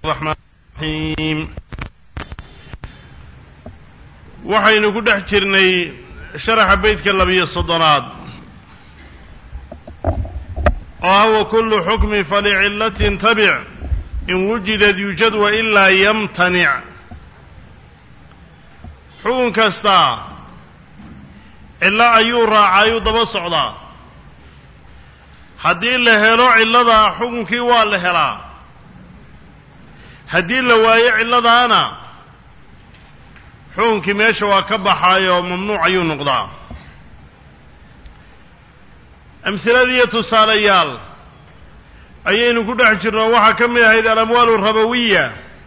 الرحمن الرحيم waxaynu ku dhex jirnay sharaxa beydka labiyo soddonaad oo ah wa kullu xukmin falicillatin tabic in wujidad yujad wa ilaa yamtanic xukun kastaa cillo ayuu raacayuu daba socdaa haddii la helo cilladaa xukunkii waa la helaa haddii la waayo cilladaana xukunkii meesha waa ka baxaayoo mamnuuc ayuu noqdaa amhiladiiyo tusaalayaal ayaynu ku dhex jirno waxaa ka mid ahayd alamwaalu rabawiya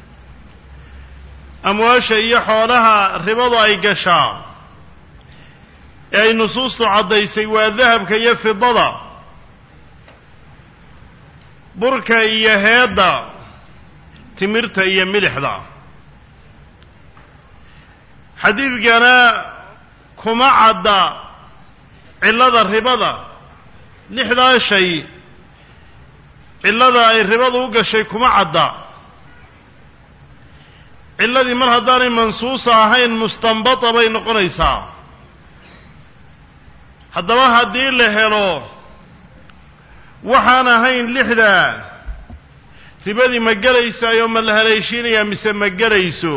amwaasha iyo xoolaha ribadu ay gashaa ee ay nusuustu caddaysay waa dahabka iyo fidada burka iyo heedda timirta iyo milixda xadiidkana kuma cadda cillada ribada lixdaa shay cillada ay ribadu u gashay kuma cadda cilladii mar haddaanay mansuusa ahayn mustanbata bay noqonaysaa haddaba haddii la helo waxaan ahayn lixdaa ribadii ma gelaysaayoo ma la haleeshiinayaa mise ma gelayso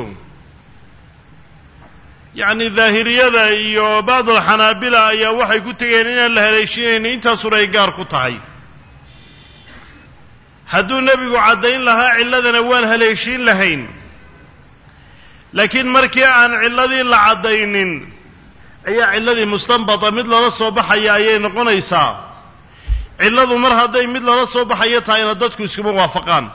yacni daahiriyada iyo bacdulxanaabila ayaa waxay ku tegeen inaan la haleeshiinaynin intaasuna ay gaar ku tahay hadduu nebigu caddayn lahaa cilladana waan haleeshiin lahayn laakiin markii aan cilladii la caddaynin ayaa cilladii mustanbata mid lala soo baxaya ayay noqonaysaa cilladu mar hadday mid lala soo baxayo tahayna dadku iskuma waafaqaan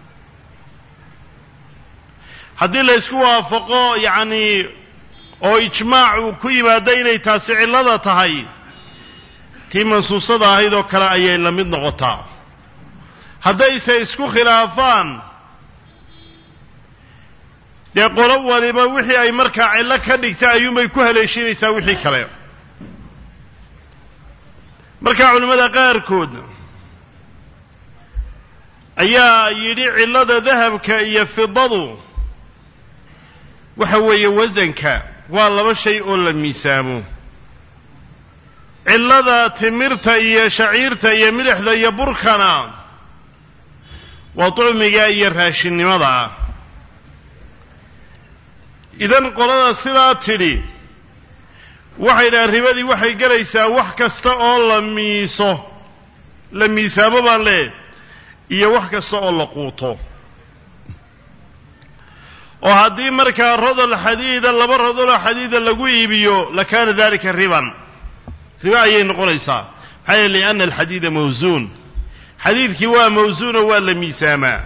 haddii la ysku waafaqo yacni oo ijmaac uu ku yimaado inay taasi cillada tahay tii mansuusada ahayd oo kale ayay la mid noqotaa haddayse isku khilaafaan dee qolo waliba wixii ay markaa cillo ka dhigta ayuunbay ku haleeshinaysaa wixii kale markaa culimmada qaarkood ayaa yidhi cillada dahabka iyo fidadu waxa weeye wasanka waa laba shay oo la miisaamo cillada timirta iyo shaciirta iyo milixda iyo burkana waa ducmiga iyo raashinnimada ah idan qolada sidaa tidhi waxay dhahaan ribadii waxay gelaysaa wax kasta oo la miiso la miisaamo baan lee iyo wax kasta oo la quuto oo haddii markaa rodol xadiida laba rodoloo xadiida lagu iibiyo lakaana dalika riban riba ayay noqonaysaa maxaa yeele lianna alxadiida mawsuun xadiidkii waa mawsuuno waa la miisaamaa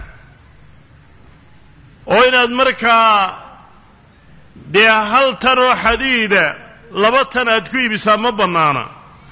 oo inaad markaa dee hal tan oo xadiida laba tan aad ku iibisaa ma bannaana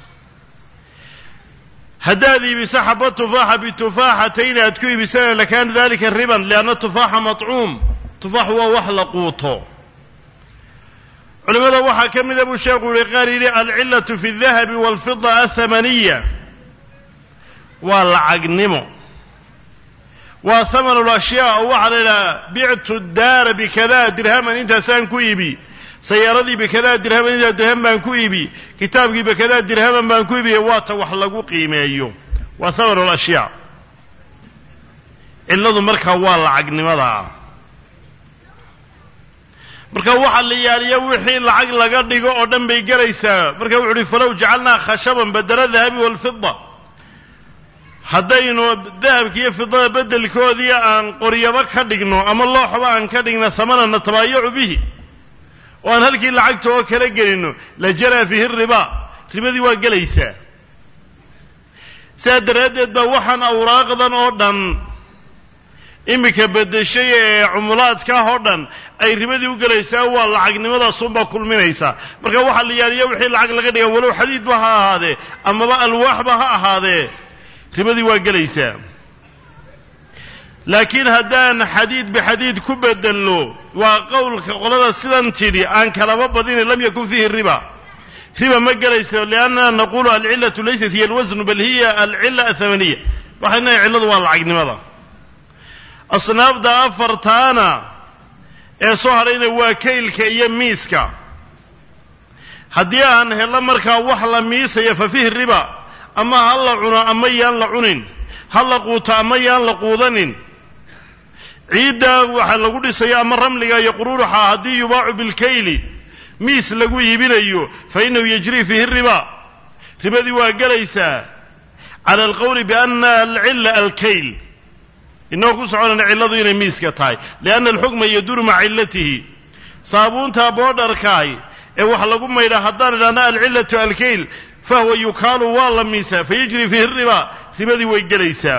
haddaad iibiso xaba tufaaxa bitufaaxatayn aad ku iibisana lakaana dalika riban lianna tufaaxa matcuum tufaax waa wax la quuto culimmada waxaa ka mida buu sheekhu yihi qaar yidhi alcillatu fi aldahabi waalfida athamaniya waa lacagnimo waa hamanu lashyaa oo waxaa la yidhaha bictu daara bikada dirhaman intaasaan ku iibi sayaaradii bikadaa dirhaman intaa dirham baan ku iibi kitaabkii bikadaa dirhaman baan ku iibiye waata wax lagu qiimeeyo waa hamanu lashyaa cilladu markaa waa lacagnimadaa marka waxa la yaaliya wixii lacag laga dhigo oo dhan bay gelaysaa marka wuxu uhi falow jacalnaa khashaban badela dahabi waalfida haddaynu dahabkiiyo fidada beddelkoodii aan qoryaba ka dhigno ama looxba aan ka dhigno hamana natabaayacu bihi oo aan halkii lacagta oo kala gelino la jaraa fiihi ribaa ribadii waa gelaysaa sidaa daraaddeed baa waxaan awraaqdan oo dhan iminka beddeshay ee cumulaadkaah oo dhan ay ribadii u gelaysaa waa lacagnimadaasuunbaa kulminaysaa marka waxaa la yaaliya wixii lacag laga dhiga walow xadiidba ha ahaadee amaba alwaaxba ha ahaadee ribadii waa gelaysaa laakiin haddaan xadiid bixadiid ku bedelno waa qowlka qolada sidan tidhi aan kalaba badinin lam yakun fiihi riba riba ma gelayso liannana naqulu alcillatu laysat hiya alwasnu bal hiya alcilla athamaniya waxay nahay cilladu waa lacagnimada asnaafda afartaana ee soo hadhayna waa kaylka iyo miiska haddii aan hello markaa wax la miisaya fa fihi riba ama ha la cuno ama yaan la cunin ha la quuto ama yaan la quudanin ciiddaa waxaa lagu dhisaya ama ramliga iyo quruuruxa haddii yubaacu bilkayli miis lagu iibinayo fa innahu yajrii fiihi riba ribadii waa gelaysaa cala alqowli biana alcilla alkayl inagoo ku soconayna cilladu inay miiska tahay lianna alxukma yaduuru maca cillatihi saabuunta boodharkaay ee wax lagu maydhaa haddaan idhahna alcillatu alkayl fahuwa yukaalu waa la miisaa fayajri fiihi riba ribadii way gelaysaa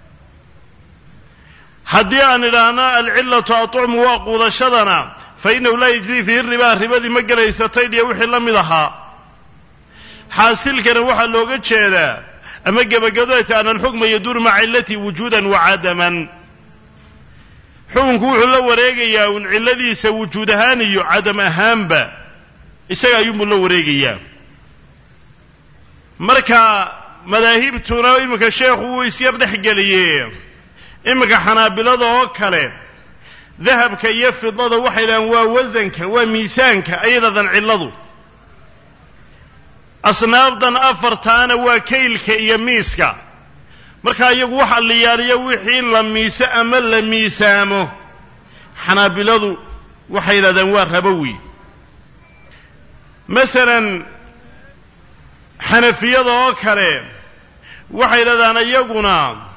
haddii aan idhaahna alcillatu aطucmu waa quudashadana fa innahu laa yajrii fiihi riba ribadii ma gelaysa taydhiya wixii la mid ahaa xaasilkana waxaa looga jeedaa ama gebagado ay tahay ana alxukma yaduuru maca cillatihi wujuudan wa cadaman xukunku wuxuu la wareegayaa un cilladiisa wujuud ahaan iyo cadam ahaanba isaga ayuunbuu la wareegayaa marka madaahibtuna iminka sheekhu wuu isyar dhex geliyee iminka xanaabilada oo kale dahabka iyo fidada waxay dhahaan waa wasanka waa miisaanka ayay dhahdaan cilladu asnaafdan afartaana waa kaylka iyo miiska markaa iyagu waxa liyaaliya wixii la miise ama la miisaamo xanaabiladu waxay yidhahdaan waa rabowi masalan xanafiyada oo kale waxay yidhahdaan iyaguna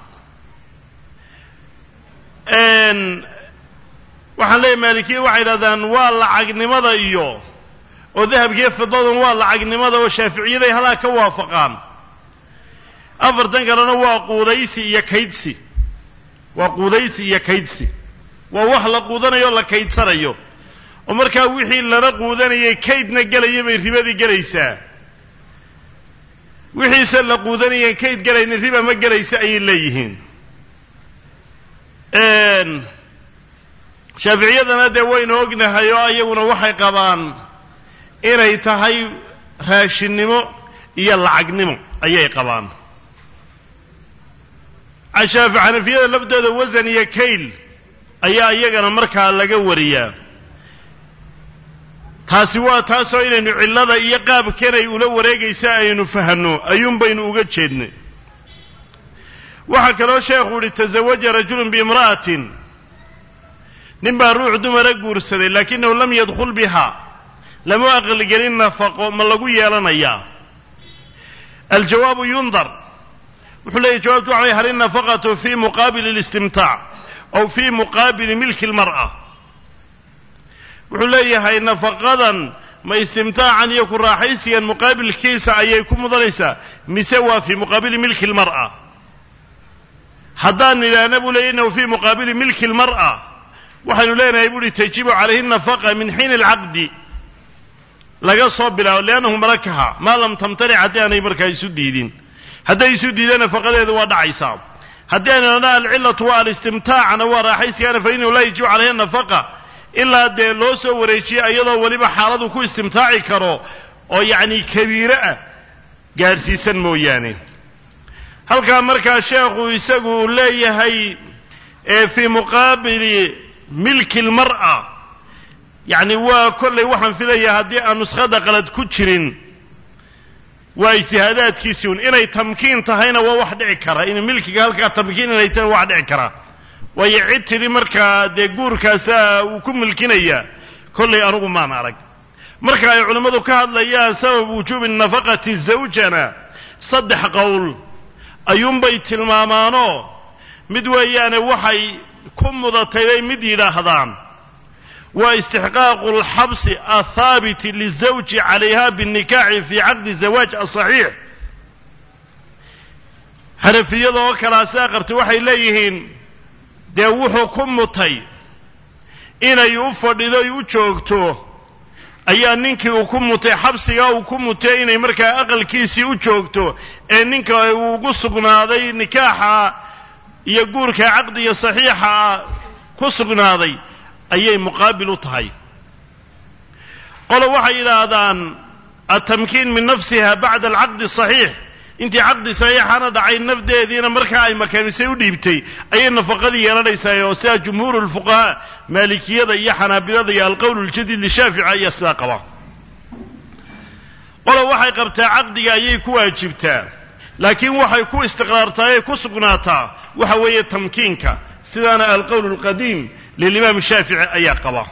waxaan leeyahy maalikiya waxay yidhahdaan waa lacagnimada iyo oo dahabkiiyo fidadan waa lacagnimada oo shaaficiyaday halaa ka waafaqaan afartan kalena waa quudaysi iyo kaydsi waa quudaysi iyo kaydsi waa wax la quudanayo o la kaydsanayo oo markaa wixii lana quudanayay kaydna gelaya bay ribadii gelaysaa wixiise la quudanayen kayd gelaynin riba ma gelaysa ayay leeyihiin shaaficiyadana dee waynu ognahay oo iyaguna waxay qabaan inay tahay raashinnimo iyo lacagnimo ayay qabaan cashaafi xanafiyada laftooda wasan iyo kayl ayaa iyagana markaa laga wariyaa taasi waa taasoo inaynu cillada iyo qaabkanay ula wareegaysa aynu fahanno ayuun baynu uga jeednay waxaa kaloo sheekhu yihi tasawaja rajulun biimra'atin nin baa ruux dumara guursaday laakinahu lam yadkhul biha lama aqligelin nafaqo ma lagu yeelanayaa aljawaabu yundar wuxuu leeyahy jawabtu waxa way hal innafaqatu fi muqaabili اlistimtaac aw fi muqaabili milki اlmar'a wuxuu leeyahay nafaqadan ma istimtaacan iyo ku raaxaysigan muqaabilkiisa ayay ku mudanaysaa mise waa fii muqaabili milki اlmar'a haddaan nidhaahna buu leeyay innahu fii muqaabili milki اlmar'a waxaynu leenahay bu uhi tajibu calayhi nafaqa min xiini alcaqdi laga soo bilaabo liannahu malakaha maa lam tamtanic haddii aanay markaa isu diidin hadday isu diideen nafaqadeedu waa dhacaysaa haddii aynu idhahna alcillatu waa alistimtaacna waa raaxaysigaana fa innahu laa yajibu calayhi nafaqa ilaa dee loo soo wareejiye iyadoo weliba xaaladu ku istimtaaci karo oo yacni kabiire ah gaadhsiisan mooyaane halkaa markaa sheekhu isagu uu leeyahay fii muqaabili milki lmar'a yacni waa kollay waxaan filayaa haddii aan nuskhada qalad ku jirin waa ijtihaadaadkiisii un inay tamkiin tahayna waa wax dhici kara in milkiga halkaa tamkiin inay tahayna waa wax dhici kara waayo cid tidhi markaa dee guurkaasaa uu ku milkinayaa kollay anugu maan arag marka ay culimmadu ka hadlayaan sabab wujuubi nafaqati zawjana saddex qowl ayuunbay tilmaamaanoo mid weeyaane waxay ku mudatay bay mid yidhaahdaan waa istixqaaqu alxabsi athaabiti lizawji calayha biاnnikaaxi fii caqdi zawaaj asaxiix xanafiyada oo kalaasaa qabtay waxay leeyihiin dee wuxuu ku mutay inay u fadhido y u joogto ayaa ninkii uu ku mutay xabsigaa uu ku mutay inay markaa aqalkiisii u joogto ee ninka uu ugu sugnaaday nikaaxa iyo guurka caqdiga saxiixa ah ku sugnaaday ayay muqaabil u tahay qolo waxay yidhaahdaan altamkiin min nafsiha bacda alcaqdi asaxiix intii caqdi saxiixana dhacay nafdeediina markaa ay makaanisay u dhiibtay ayay nafaqadii yeelanaysaa oo sidaa jumhuuru lfuqahaa maalikiyada iyo xanaabilada iyo alqowl ljadiid lishaafici ayaa sidaa qaba qola waxay qabtaa caqdiga ayay ku waajibtaa laakiin waxay ku istiqraartaa ee ku sugnaataa waxa weeye tamkiinka sidaana alqowl alqadiim lilimaam shaafici ayaa qaba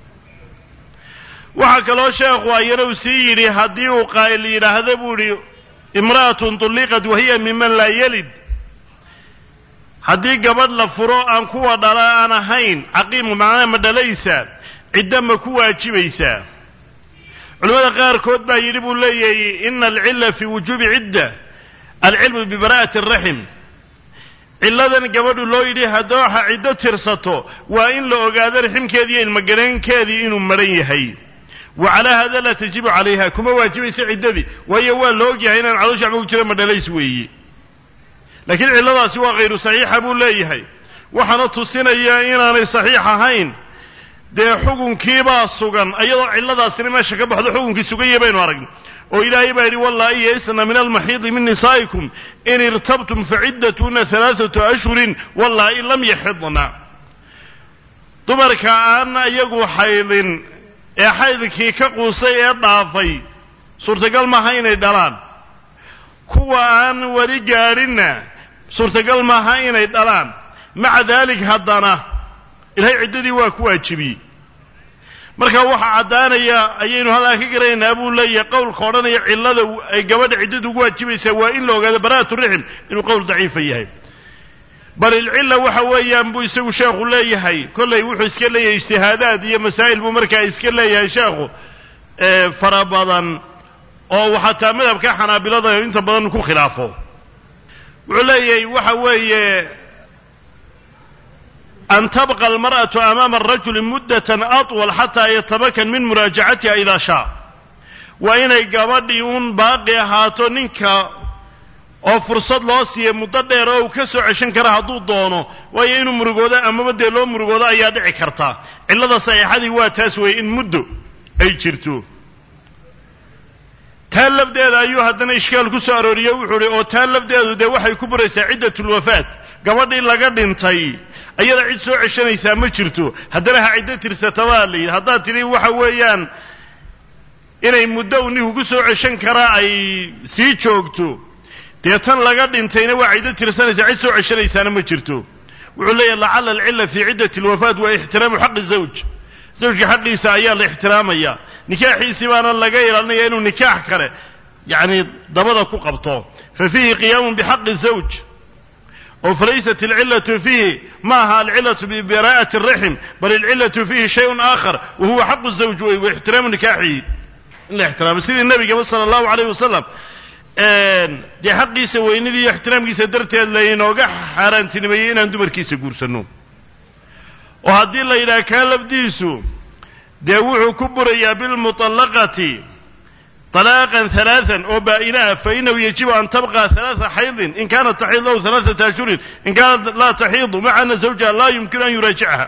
waxaa kaloo sheekhu ayana uu sii yidhi haddii uu qaa'il yidhaahdo buu idhi imra'atun tulliqat wahiya miman laa yalid haddii gabadh la furo aan kuwa dhala aan ahayn caqiimu macnaha ma dhalaysa ciddo ma ku waajibaysaa culimmada qaarkood baa yidhi buu leeyahay ina alcilla fii wujuubi cidda alcilmu bibara'ati araxim cilladan gabadhu loo yidhi haddii waxa ciddo tirsato waa in la ogaado raximkeedii iyo ilmagareenkeedii inuu maran yahay wa calaa hada laa tajibu calayha kuma waajibaysa ciddadii waayo waa la ogyahay inaan caloosha waxba ku jira madhalays weeye laakiin cilladaasi waa khayru saxiixa buu leeyahay waxaana tusinaya inaanay saxiix ahayn dee xukunkiibaa sugan iyadoo cilladaasina meesha ka baxdo xukunkii suganya baynu aragna oo ilaahay baa yidhi wallaahi yaisna min almaxiidi min nisaa'ikum in irtabtum faciddatuna alaaatu ashhurin wallaahi lam yaxidna dumarka aan iyagu xaydin ee xaydkii ka quusay ee dhaafay suurtagal maaha inay dhalaan kuwa aan weli gaadhinna suurtagal maaha inay dhalaan maca daalik haddana ilahay ciddadii waa ku waajibiyey marka waxaa caddaanaya ayaynu halkaa ka garanaynaa buu leeyahay qowlka odhanaya cillada ay gabadha ciddada ugu waajibaysaa waa in la ogaado bara'atu rixim inuu qowl daciifa yahay bal ilcilla waxa weeyaan buu isagu sheekhu leeyahay kollay wuxuu iska leeyahay ijtihaadaad iyo masaa'il buu markaa iska leeyahay sheekhu fara badan oo uu xataa madhabka xanaabilada inta badan ku khilaafo wuxuu leeyahay waxa weeye an tabqa almar'atu amaama arajuli muddatan atwal xataa yatabakan min muraajacatiha idaa shaa waa inay gabadhii uun baaqi ahaato ninka oo fursad loo siiya muddo dheer oo uu ka soo ceshan kara hadduu doono waayo inuu murugoodo amaba dee loo murugoodo ayaa dhici karta cillada saxiixadii waa taas weeye in muddo ay jirto taa lafdeeda ayuu haddana ishkaal ku soo arooriye wuxuu uhi oo taa lafdeedu dee waxay ku buraysaa ciddatulwafaat gabadhii laga dhintay ayada cid soo ceshanaysaa ma jirto haddana ha ciddo tirsata baa la yidhi haddaad tidhi waxa weeyaan inay muddo u ninku ku soo ceshan karaa ay sii joogto dee tan laga dhintayna waa ciddo tirsanaysaa cid soo ceshanaysaana ma jirto wuxuu leeyahy lacala alcilla fii ciddati alwafaat waa ixtiraamu xaqi zawj zawjka xaqiisa ayaa la ixtiraamaya nikaaxiisii baana laga ilaalinaya inuu nikaax kale yacni dabada ku qabto fa fiihi qiyaamun bixaqi zawj oo falaysat alcillatu fiihi ma aha alcillatu bibaraa'ati araxim bal alcillatu fiihi shayun aakhar wa huwa xaqu zawj wey wa ixtiraamu nikaaxihi in la ixtiraamo sidii nabigaba sala allahu alayh wasalam dee xaqiisa weynidii iyo ixtiraamkiisa darteed laynooga xaaraantinimeeyey inaan dumarkiisa guursanno oo haddii la yidhaha kaa lafdiisu dee wuxuu ku burayaa bilmuطallaqati طalaaqan ثalaaثan oo baa'inaah fainahu yajibu an tabqa ثalaaثa xaydin in kaanat taxiid lahu ثalaaثata ashhurin in kaanat laa taxiidu maca ana zawjaha laa yumkinu an yuraajicha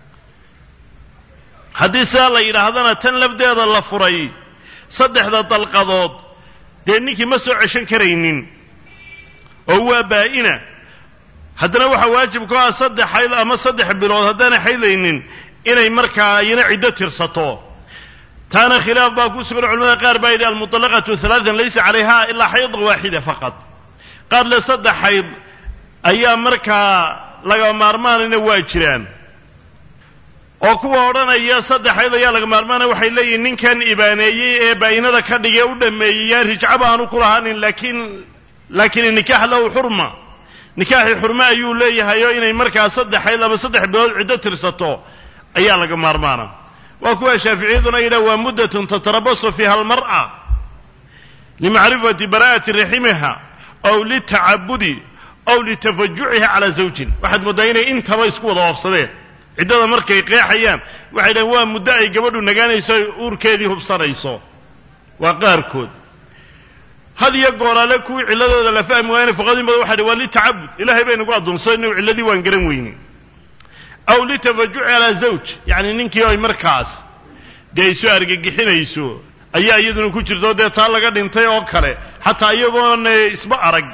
haddii sidaa la yidhaahdana tan lafdeeda la furay saddexda dalqadood dee ninkii ma soo ceshan karaynin oo waa baa'ina haddana waxaa waajib ku ah saddex xayd ama saddex bilood haddaanay xaydaynin inay markaa iyana ciddo tirsato taana khilaaf baa ku sugan culamada qaar baa yidhi almuطallaqatu halaatan laysa calayha ilaa xayda waaxida faqad qaar le saddex xayd ayaa markaa laga maarmaanayna waa jiraan oo kuwa odhanaya saddex xayd ayaa laga maarmaanaya waxay leeyihin ninkan ibaaneeyey ee baa'inada ka dhigee u dhameeyey yaan rijcaba aanu ku lahaanin laakiin laakiin nikaax lahu xurma nikaaxii xurme ayuu leeyahay oo inay markaa saddex xayd ama saddex bilood ciddo tirsato ayaa laga maarmaana waa kuwa shaaficiyaduna yidhaha waa muddatun tatarabasu fiiha almar'a limacrifati bara'ati raximiha aw litacabudi aw litafajuciha calaa zawjin waxaad mooddaa inay intaba isku wada oofsadeen ciddada markay qeexayaan waxay dhahen waa muddo ay gabadhu nagaanayso ay uurkeedii hubsanayso waa qaarkood had iyo gooraale kuwii cilladooda la fahmi waayana fuqadin badan waxay dhi waa litacabud ilahay baynagu addoonsan inuu cilladii waan garan weyne aw litafajuci calaa zawj yacni ninkii ay markaas dee ay soo argagixinayso ayaa iyaduna ku jirto dee taa laga dhintay oo kale xataa iyagoon isba arag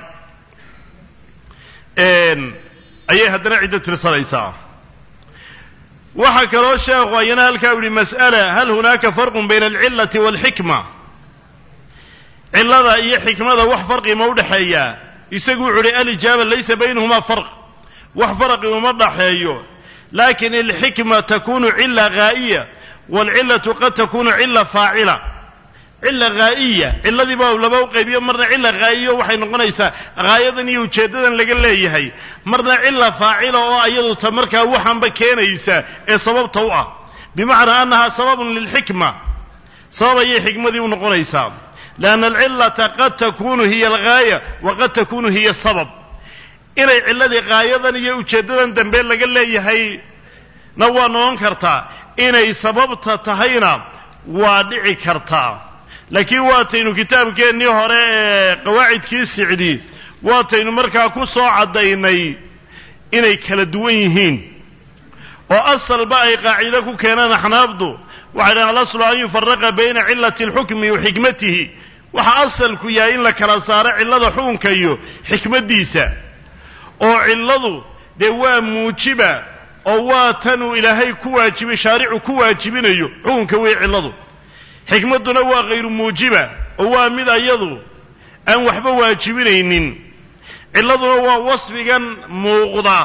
ayay haddana ciddo tirsanaysaa waxaa kaloo sheekhu ayana halkaa u yihi mas'ala hal hunaaka farqun bayna alcillati waalxikma cillada iyo xikmada wax farqi ma u dhexeeyaa isagu wuxu uhi alijaaba laysa baynahumaa farq wax farqi uma dhaxeeyo lakin alxikma takunu cila ghaa'iya waalcillatu qad takunu cila faacila cila haa'iya cilladii baa laba u qaybiyo marna cila haa'iyo waxay noqonaysaa haayadan iyo ujeeddadan laga leeyahay marna cila faacila oo ayadu ta markaa waxaanba keenaysa ee sababta u ah bimacnaa annahaa sababun lilxikma sabab ayay xikmadii u noqonaysaa lianna alcillata qad takunu hiya alghaaya wa qad takunu hiya sabab inay cilladii haayadan iyo ujeeddadan dambe laga leeyahay na waa noqon kartaa inay sababta tahayna waa dhici kartaa laakiin waataynu kitaabkeennii hore ee qawaacidkii sicdi waataynu markaa ku soo caddaynay inay kala duwan yihiin oo asalba ay qaacido ku keenaan axnaafdu waxay dhahan alaslu an yufaraqa bayna cillati alxukmi wa xikmatihi waxa asalku yahay in la kala saaro cillada xukunka iyo xikmaddiisa oo cilladu dee waa muujiba oo waa tanuu ilaahay ku waajibay shaaricu ku waajibinayo xukunka wey cilladu xikmadduna waa khayru muujiba oo waa mid ayadu aan waxba waajibinaynin cilladuna waa wasfigan muuqda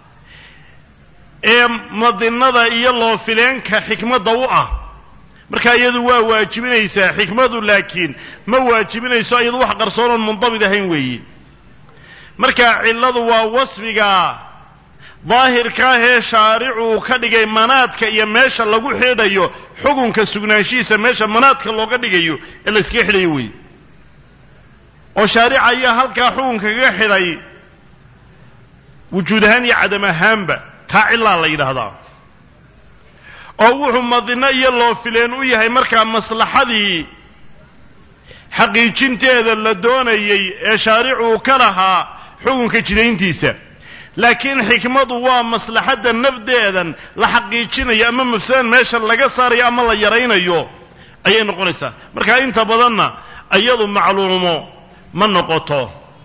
ee madinnada iyo loofileenka xikmadda u ah marka iyadu waa waajibinaysaa xikmadu laakiin ma waajibinayso iyadu wax qarsoonoon mundabid ahayn weeye marka cilladu waa wasfiga daahirka ahee shaaricuu ka dhigay manaadka iyo meesha lagu xidhayo xukunka sugnaanshihiisa meesha manaadka looga dhigayo ee layskaga xidhayo weeye oo shaarica ayaa halkaa xukunka kaga xidhay wujuud ahaan iyo cadam ahaanba taa cillaa la yidhaahdaa oo wuxuu madino iyo loofileen u yahay markaa maslaxadii xaqiijinteeda la doonayey ee shaaricuu ka lahaa xukunka jidayntiisa laakiin xikmadu waa maslaxadda nafdeedan la xaqiijinayo ama mafsadan meesha laga saarayo ama la yaraynayo ayay noqonaysaa marka inta badanna iyadu macluumo ma noqoto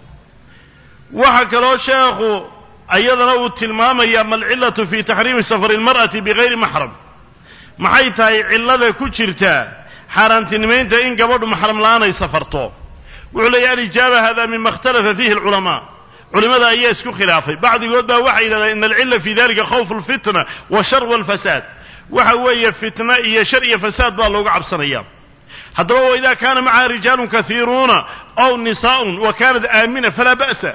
waxaa kaloo sheekhu ayadana uu tilmaamayaa malcillatu fi taxriimi safari lmar'ati bigayri maxram maxay tahay cillada ku jirta xaaraantinimaynta in gabadhu maxram la'aan ay safarto wuxuu leeyahy alijaaba hada mima ikhtalafa fiihi alculamaa culimada ayaa isku khilaafay bacdigood baa waxay yidhahdeen ina alcilla fi dalika khawfu alfitna washar walfasaad waxa weeye fitna iyo shar iyo fasaad baa looga cabsanaya haddaba waida kaana macaha rijaalun kaiiruuna aw nisaa'un wa kaanat aamina falaa ba'sa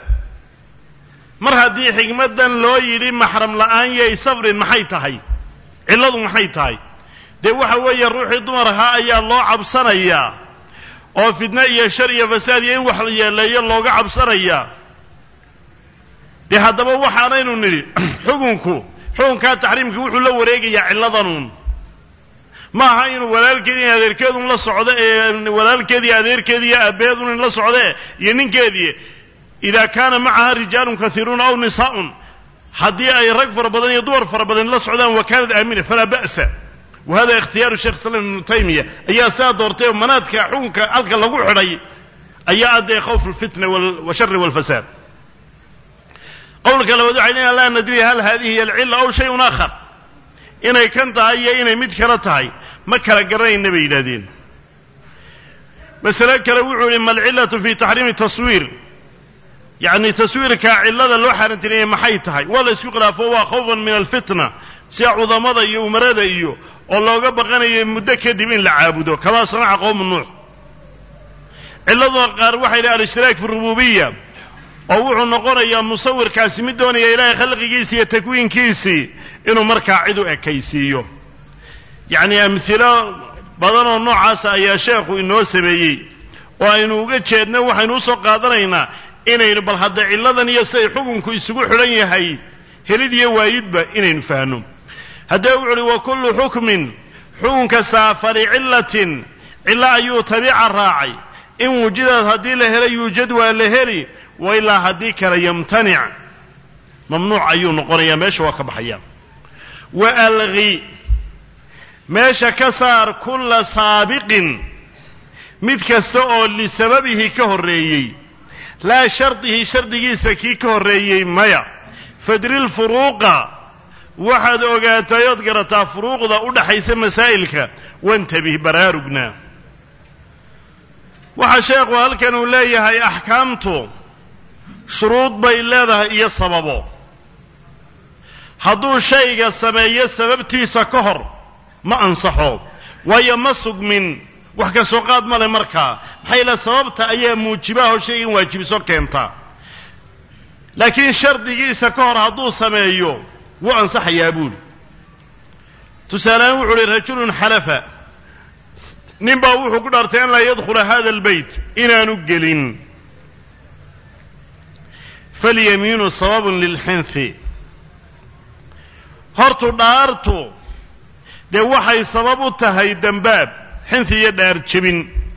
mar haddii xikmaddan loo yidhi maxram la'aan yay safrin maxay tahay cilladu maxay tahay dee waxa weeye ruuxii dumar ahaa ayaa loo cabsanayaa oo fitna iyo shar iyo fasaad iyo in wax la yeeleeyo looga cabsanayaa dee haddaba waxaanaynu nidhi xukunku xukunkaa taxriimka wuxuu la wareegayaa cilladanun ma aha inuu walaalkeedi in adeerkeedun la socdo ee walaalkeediiyo adeerkeedi iyo aabbeedun in la socdee iyo ninkeedii ida kaana macaha rijaalun kaiiruuna aw nisaa'un haddii ay rag fara badan iyo dumar fara badan la socdaan wa kaanat aamina falaa ba'sa wa hada ikhtiyaaru sheekh islam ibnu taymiya ayaa saa doortay oo manaadka xukunka halka lagu xidhay ayaa addee khawf alfitna washari walfasaad qowlka labaad waxay leeyahan laa nadri hal hadihi hiy alcilla aw shayun aakhar inay kan tahay iyo inay mid kale tahay ma kala garanayna bay yidhahdeen masale kale wuxuu yihi ma alcillatu fi taxriimi taswiir yacni taswiirka cillada loo xaaraantinayay maxay tahay waa la isku khilaafo waa khawfan min alfitna sida cudamada iyo umarada iyo oo looga baqanayo muddo kadib in la caabudo kamaa sanaca qowmu nuux cilladuna qaar waxay yidhaha alishtiraak fi rububiya oo wuxuu noqonayaa musawirkaasi mid doonaya ilaahay khalqigiisi iyo takwiinkiisii inuu markaa cid u ekaysiiyo yacni amhilo badan oo noocaasa ayaa sheekhu inoo sameeyey oo aynu uga jeedno waxaynu usoo qaadanaynaa inaynu bal hadda cilladan iyo siday xukunku isugu xidhan yahay helid iyo waayidba inaynu fahanno haddee wuxu uhi wa kullu xukmin xukunka saafari cillatin cillo ayuu tabiica raacay in wujidad haddii la helo yuujad waa la heli wa ilaa haddii kale yamtanic mamnuuc ayuu noqonayaa meesha waa ka baxaya wa alqi meesha ka saar kulla saabiqin mid kasta oo lisababihi ka horreeyey laa shardihi shardigiisa kii ka horreeyey maya fadril furuuqa waxaad ogaatay ood garataa furuuqda u dhaxaysa masaa'ilka wantabih baraarugna waxaa sheekhu halkan uu leeyahay axkaamtu shuruud bay leedahay iyo sababo hadduu shayga sameeyo sababtiisa ka hor ma ansaxo waayo ma sugmin wax ka soo qaad male markaa maxaa yaele sababta ayaa muujibaho shaygan waajibiso keenta laakiin shardigiisa ka hor hadduu sameeyo wuu ansaxayaa buuli tusaalehaan wuxu uhi rajulun xalafa nin baa wuxuu ku dhaartay an laa yadkhula hada albeyt inaanu gelin falyamiinu sababun lilxinthi hortu dhaartu dee waxay sabab u tahay dembaab xinthi iyo dhaar jebin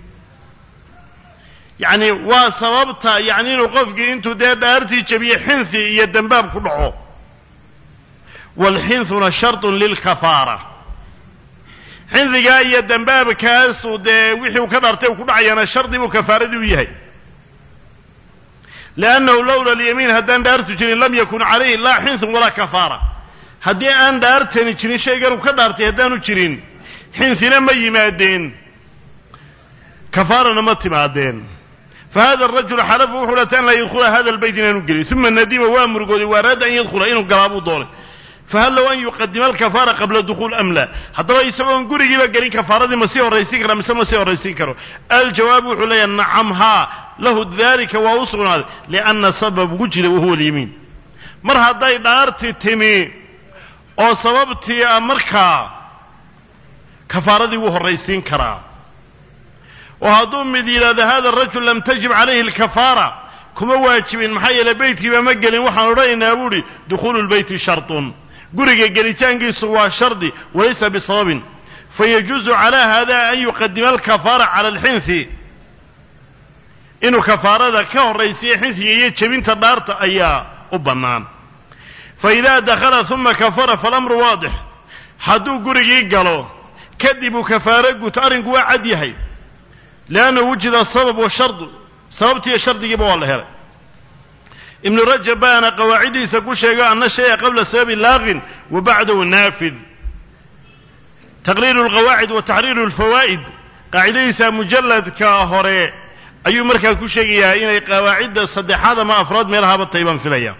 yacni waa sababta yacni inuu qofkii intuu dee dhaartii jebiye xinthi iyo dembaab ku dhaco waalxinthuna shartun lilkafaara xindigaa iyo dembaabkaasu dee wixii uu ka dhaartay uu ku dhacayaana shardi buu kafaaradii u yahay liannahu lowla alyamiin haddaan dhaartu jirin lam yakun calayhi laa xinthun walaa kafaara haddii aan dhaartani jirin shaygan uu ka dhaartay haddaanu jirin xinhina ma yimaadeen kafaarana ma timaadeen fa hada arajul xalafa wuxuu dhata an laa yadkhula hada albayt inaanu gelin uma nadima waa murugooday waa araada an yadkhula inuu galaabuu doonay fahal low an yuqadima alkafaara qabla dukhuul am la haddaba isagoon gurigiiba gelin kafaaradii ma sii horraysiin kara mise ma sii horraysiin karo aljawaab wuxuu leeyahay nacam haa lahu dalika waa u sugnaaday lianna sabab wujida wahuwa alyamiin mar hadday dhaarti timi oo sababtii a markaa kafaaradii wuu horraysiin karaa oo hadduu mid yidhahdo hada arajul lam tajib calayhi alkafaara kuma waajibin maxaa yeele beytkiiba ma gelin waxaan odhanaynaa buuhi dukhuulu lbeyti shartun guriga gelitaankiisu waa shardi walaysa bisababin fayajuuzu calaa hada an yuqadima alkafaara cala alxinthi inuu kafaarada ka horraysiiyo xinhiga iyo jebinta dhaarta ayaa u bannaan fa idaa dakhala uma kafara falamru waadix hadduu gurigii galo kadib uu kafaaro guto arrinku waa cad yahay liannahu wujida asabab washardu sababtiiyo shardigiiba waa la helay ibnu rajab baana qawaaciddiisa ku sheego anna shaya qabla sababi laaqin wa bacdahu naafid taqriiru alqawaacid wa taxriiru alfawaa'id qaacidadiisa mujalladka hore ayuu markaa ku sheegayaa inay qawaacidda saddexaad ama afraad meelahaba tahay baan filaya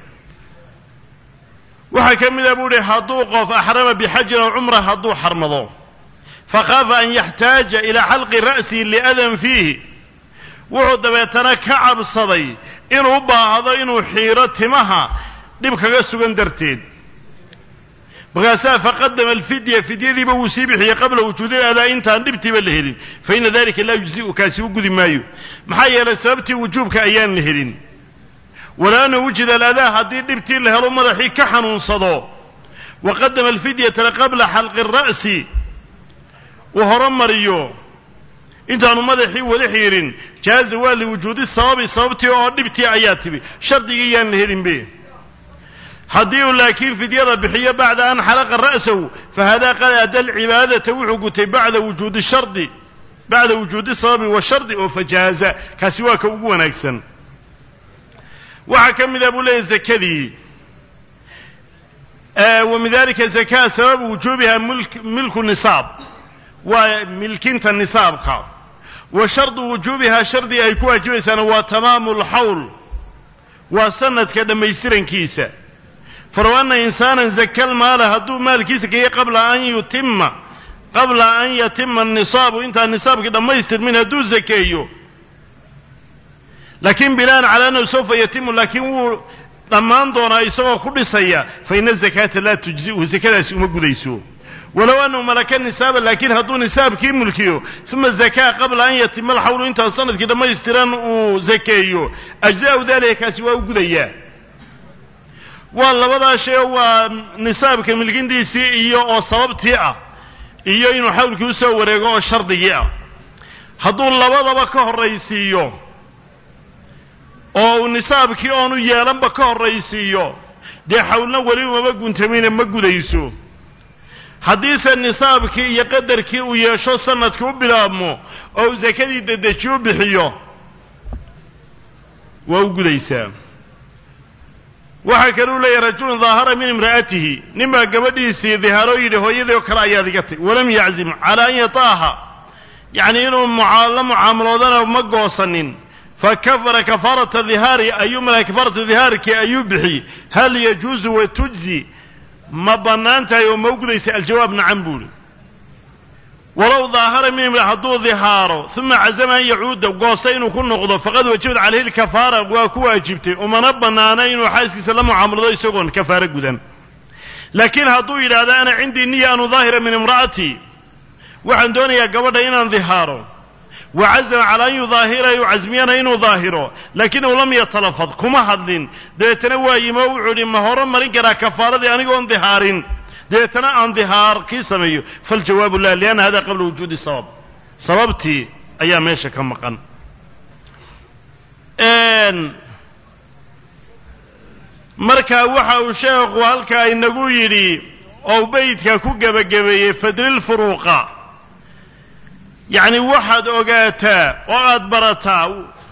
waxaa ka mid a buu uhi hadduu qof axrama bixajin aw cumra hadduu xarmado fakhaafa an yaxtaaja ilaa xalqi ra'sihi liadan fiihi wuxuu dabeetana ka cabsaday inuu u baahdo inuu xiiro timaha dhib kaga sugan darteed markaasaa faqadama alfidya fidyadiiba wuu sii bixiyey qabla wujuudi adaa intaan dhibtiiba la helin fa ina dalika laa yujzi'u kaasi u gudi maayo maxaa yeelay sababtii wujuubka ayaan la helin walaana wujida aladaa haddii dhibtii la helo madaxii ka xanuunsado wa qadama alfidyata qabla xalqi ara'si uu horomariyo intaanu madaxii weli xiirin jaaza waa liwujuudi sababi sababtii oo dhibtii ayaa tibi shardigii yaan la helinbe haddii uu laakiin fidyada bixiyo bacda an xalaqa ra'sahu fahadaa qad adda alcibaadata wuxuu gutay bacda wujuudi shardi bacda wujuudi sababi washardi oo fajaaza kaasi waa ka ugu wanaagsan waxaa ka mid a buu leeyahy zakadii wa min dalika zakaa sababu wujuubiha milku nisaab waa milkinta nisaabka wa shardu wujuubihaa shardi ay ku waajibaysaana waa tamaamu alxawl waa sanadka dhammaystirankiisa falow anna insaanan zaka lmaala hadduu maalkiisa geeye qabla an yutima qabla an yatima anisaabu intaan nisaabkii dhammaystirmin hadduu zakeeyo laakiin binaan calaa annahu sawfa yatimu laakiin wuu dhammaan doonaa isagoo ku dhisaya fa ina azakaata laa tujzi'uhu sakadaasi uma gudayso walow annahu malaka nisaaba laakiin hadduu nisaabkii mulkiyo uma zakaa qabla an yatima alxawlu intaan sanadkii dhammaystiran uu zakeeyo ajza'u dalika kaasi waa u gudayaa waa labadaa shay waa nisaabka milkintiisii iyo oo sababtii ah iyo inuu xawlkii u soo wareego oo shardigii ah hadduu labadaba ka horraysiiyo oo uu nisaabkii oonu yeelanba ka horraysiiyo dee xawlna weli umama guntamine ma gudayso haddiise nisaabkii iyo qadarkii uu yeesho sanadkii u bilaabmo oo uu sakadii dedeji u bixiyo waa u gudaysaa waxaa kaluu leeyahy rajulun daahara min imra'atihi nin baa gabadhiisii dihaaroo yidhi hooyadii oo kale ayaad iga tay walam yaczim calaa an yataaha yacni inuu la mucaamaloodana ma goosanin fakafara kafaarata dihaari ayuu mala kafaarata dihaarkii ayuu bixiyey hal yajuusu wa tujzi ma bannaan tahay oo ma u gudaysa aljawaab nacam buuhi walow daahara min imra hadduu dihaaro uma cazama an yacuuda goosta inuu ku noqdo faqad wajabat calayhi lkafaara waa ku waajibtay umana bannaana inuu xaaskiisa la mucaamalado isagoon kafaaro gudan laakiin hadduu yidhaahdo ana cindii niya an udaahira min imra'atii waxaan doonayaa gabadha inaan dihaaro wa cazama calaa an yudaahira yu casmiyana inuu daahiro laakinahu lam yatalafad kuma hadlin dabeetana waa yimi oo wuxuu idhi ma horo marin karaa kafaaradii anigoon dihaarin dabeetana aan dihaar kii sameeyo faljawaabu lah lianna hada qabla wujuudi sabab sababtii ayaa meesha ka maqan marka waxa uu sheekhu halkaa inagu yidhi oo beydka ku gebagabeeyey fadlilfuruuqa yacni waxaad ogaataa oo aad barataa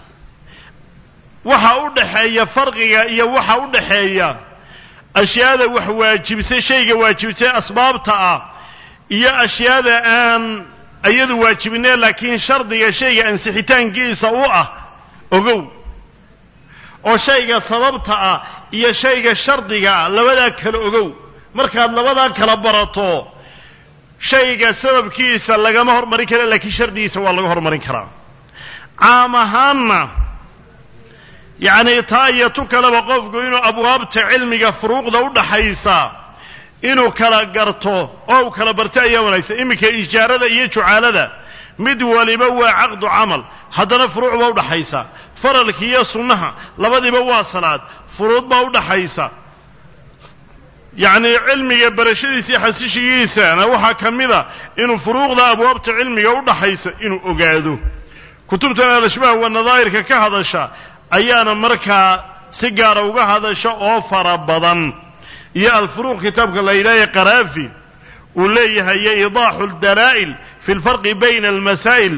waxa u dhaxeeya farqiga iyo waxa u dhaxeeya ashyaada wax waajibsay shayga waajibtay asbaabta ah iyo ashyaada aan iyadu waajibinee laakiin shardiga shayga ansixitaankiisa u ah ogow oo shayga sababta ah iyo shayga shardiga ah labadaa kala ogow markaad labadaa kala barato shayga sababkiisa lagama hormarin kara laakiin shardigiisa waa laga hormarin karaa caam ahaanna yacni taa iyo tu kaleba qofku inuu abwaabta cilmiga furuuqda u dhaxaysa inuu kala garto oo uu kala barto ayaa wanaagsan iminka ijaarada iyo jucaalada mid waliba waa caqdu camal haddana furuuc baa udhaxaysa faralki iyo sunnaha labadiiba waa salaad furuud baa udhaxaysa yacni cilmiga barashadiisa iyo xasishigiisana waxaa ka mida inuu furuuqda abwaabta cilmiga udhaxaysa inuu ogaado kutubtan alashbaah wa nadaa'irka ka hadasha ayaana markaa si gaara uga hadasha oo fara badan iyo alfuruuq kitaabka la yidhahaya qaraafi uu leeyahay iyo idaaxu aldalaa'il fi lfarqi bayna almasaa'il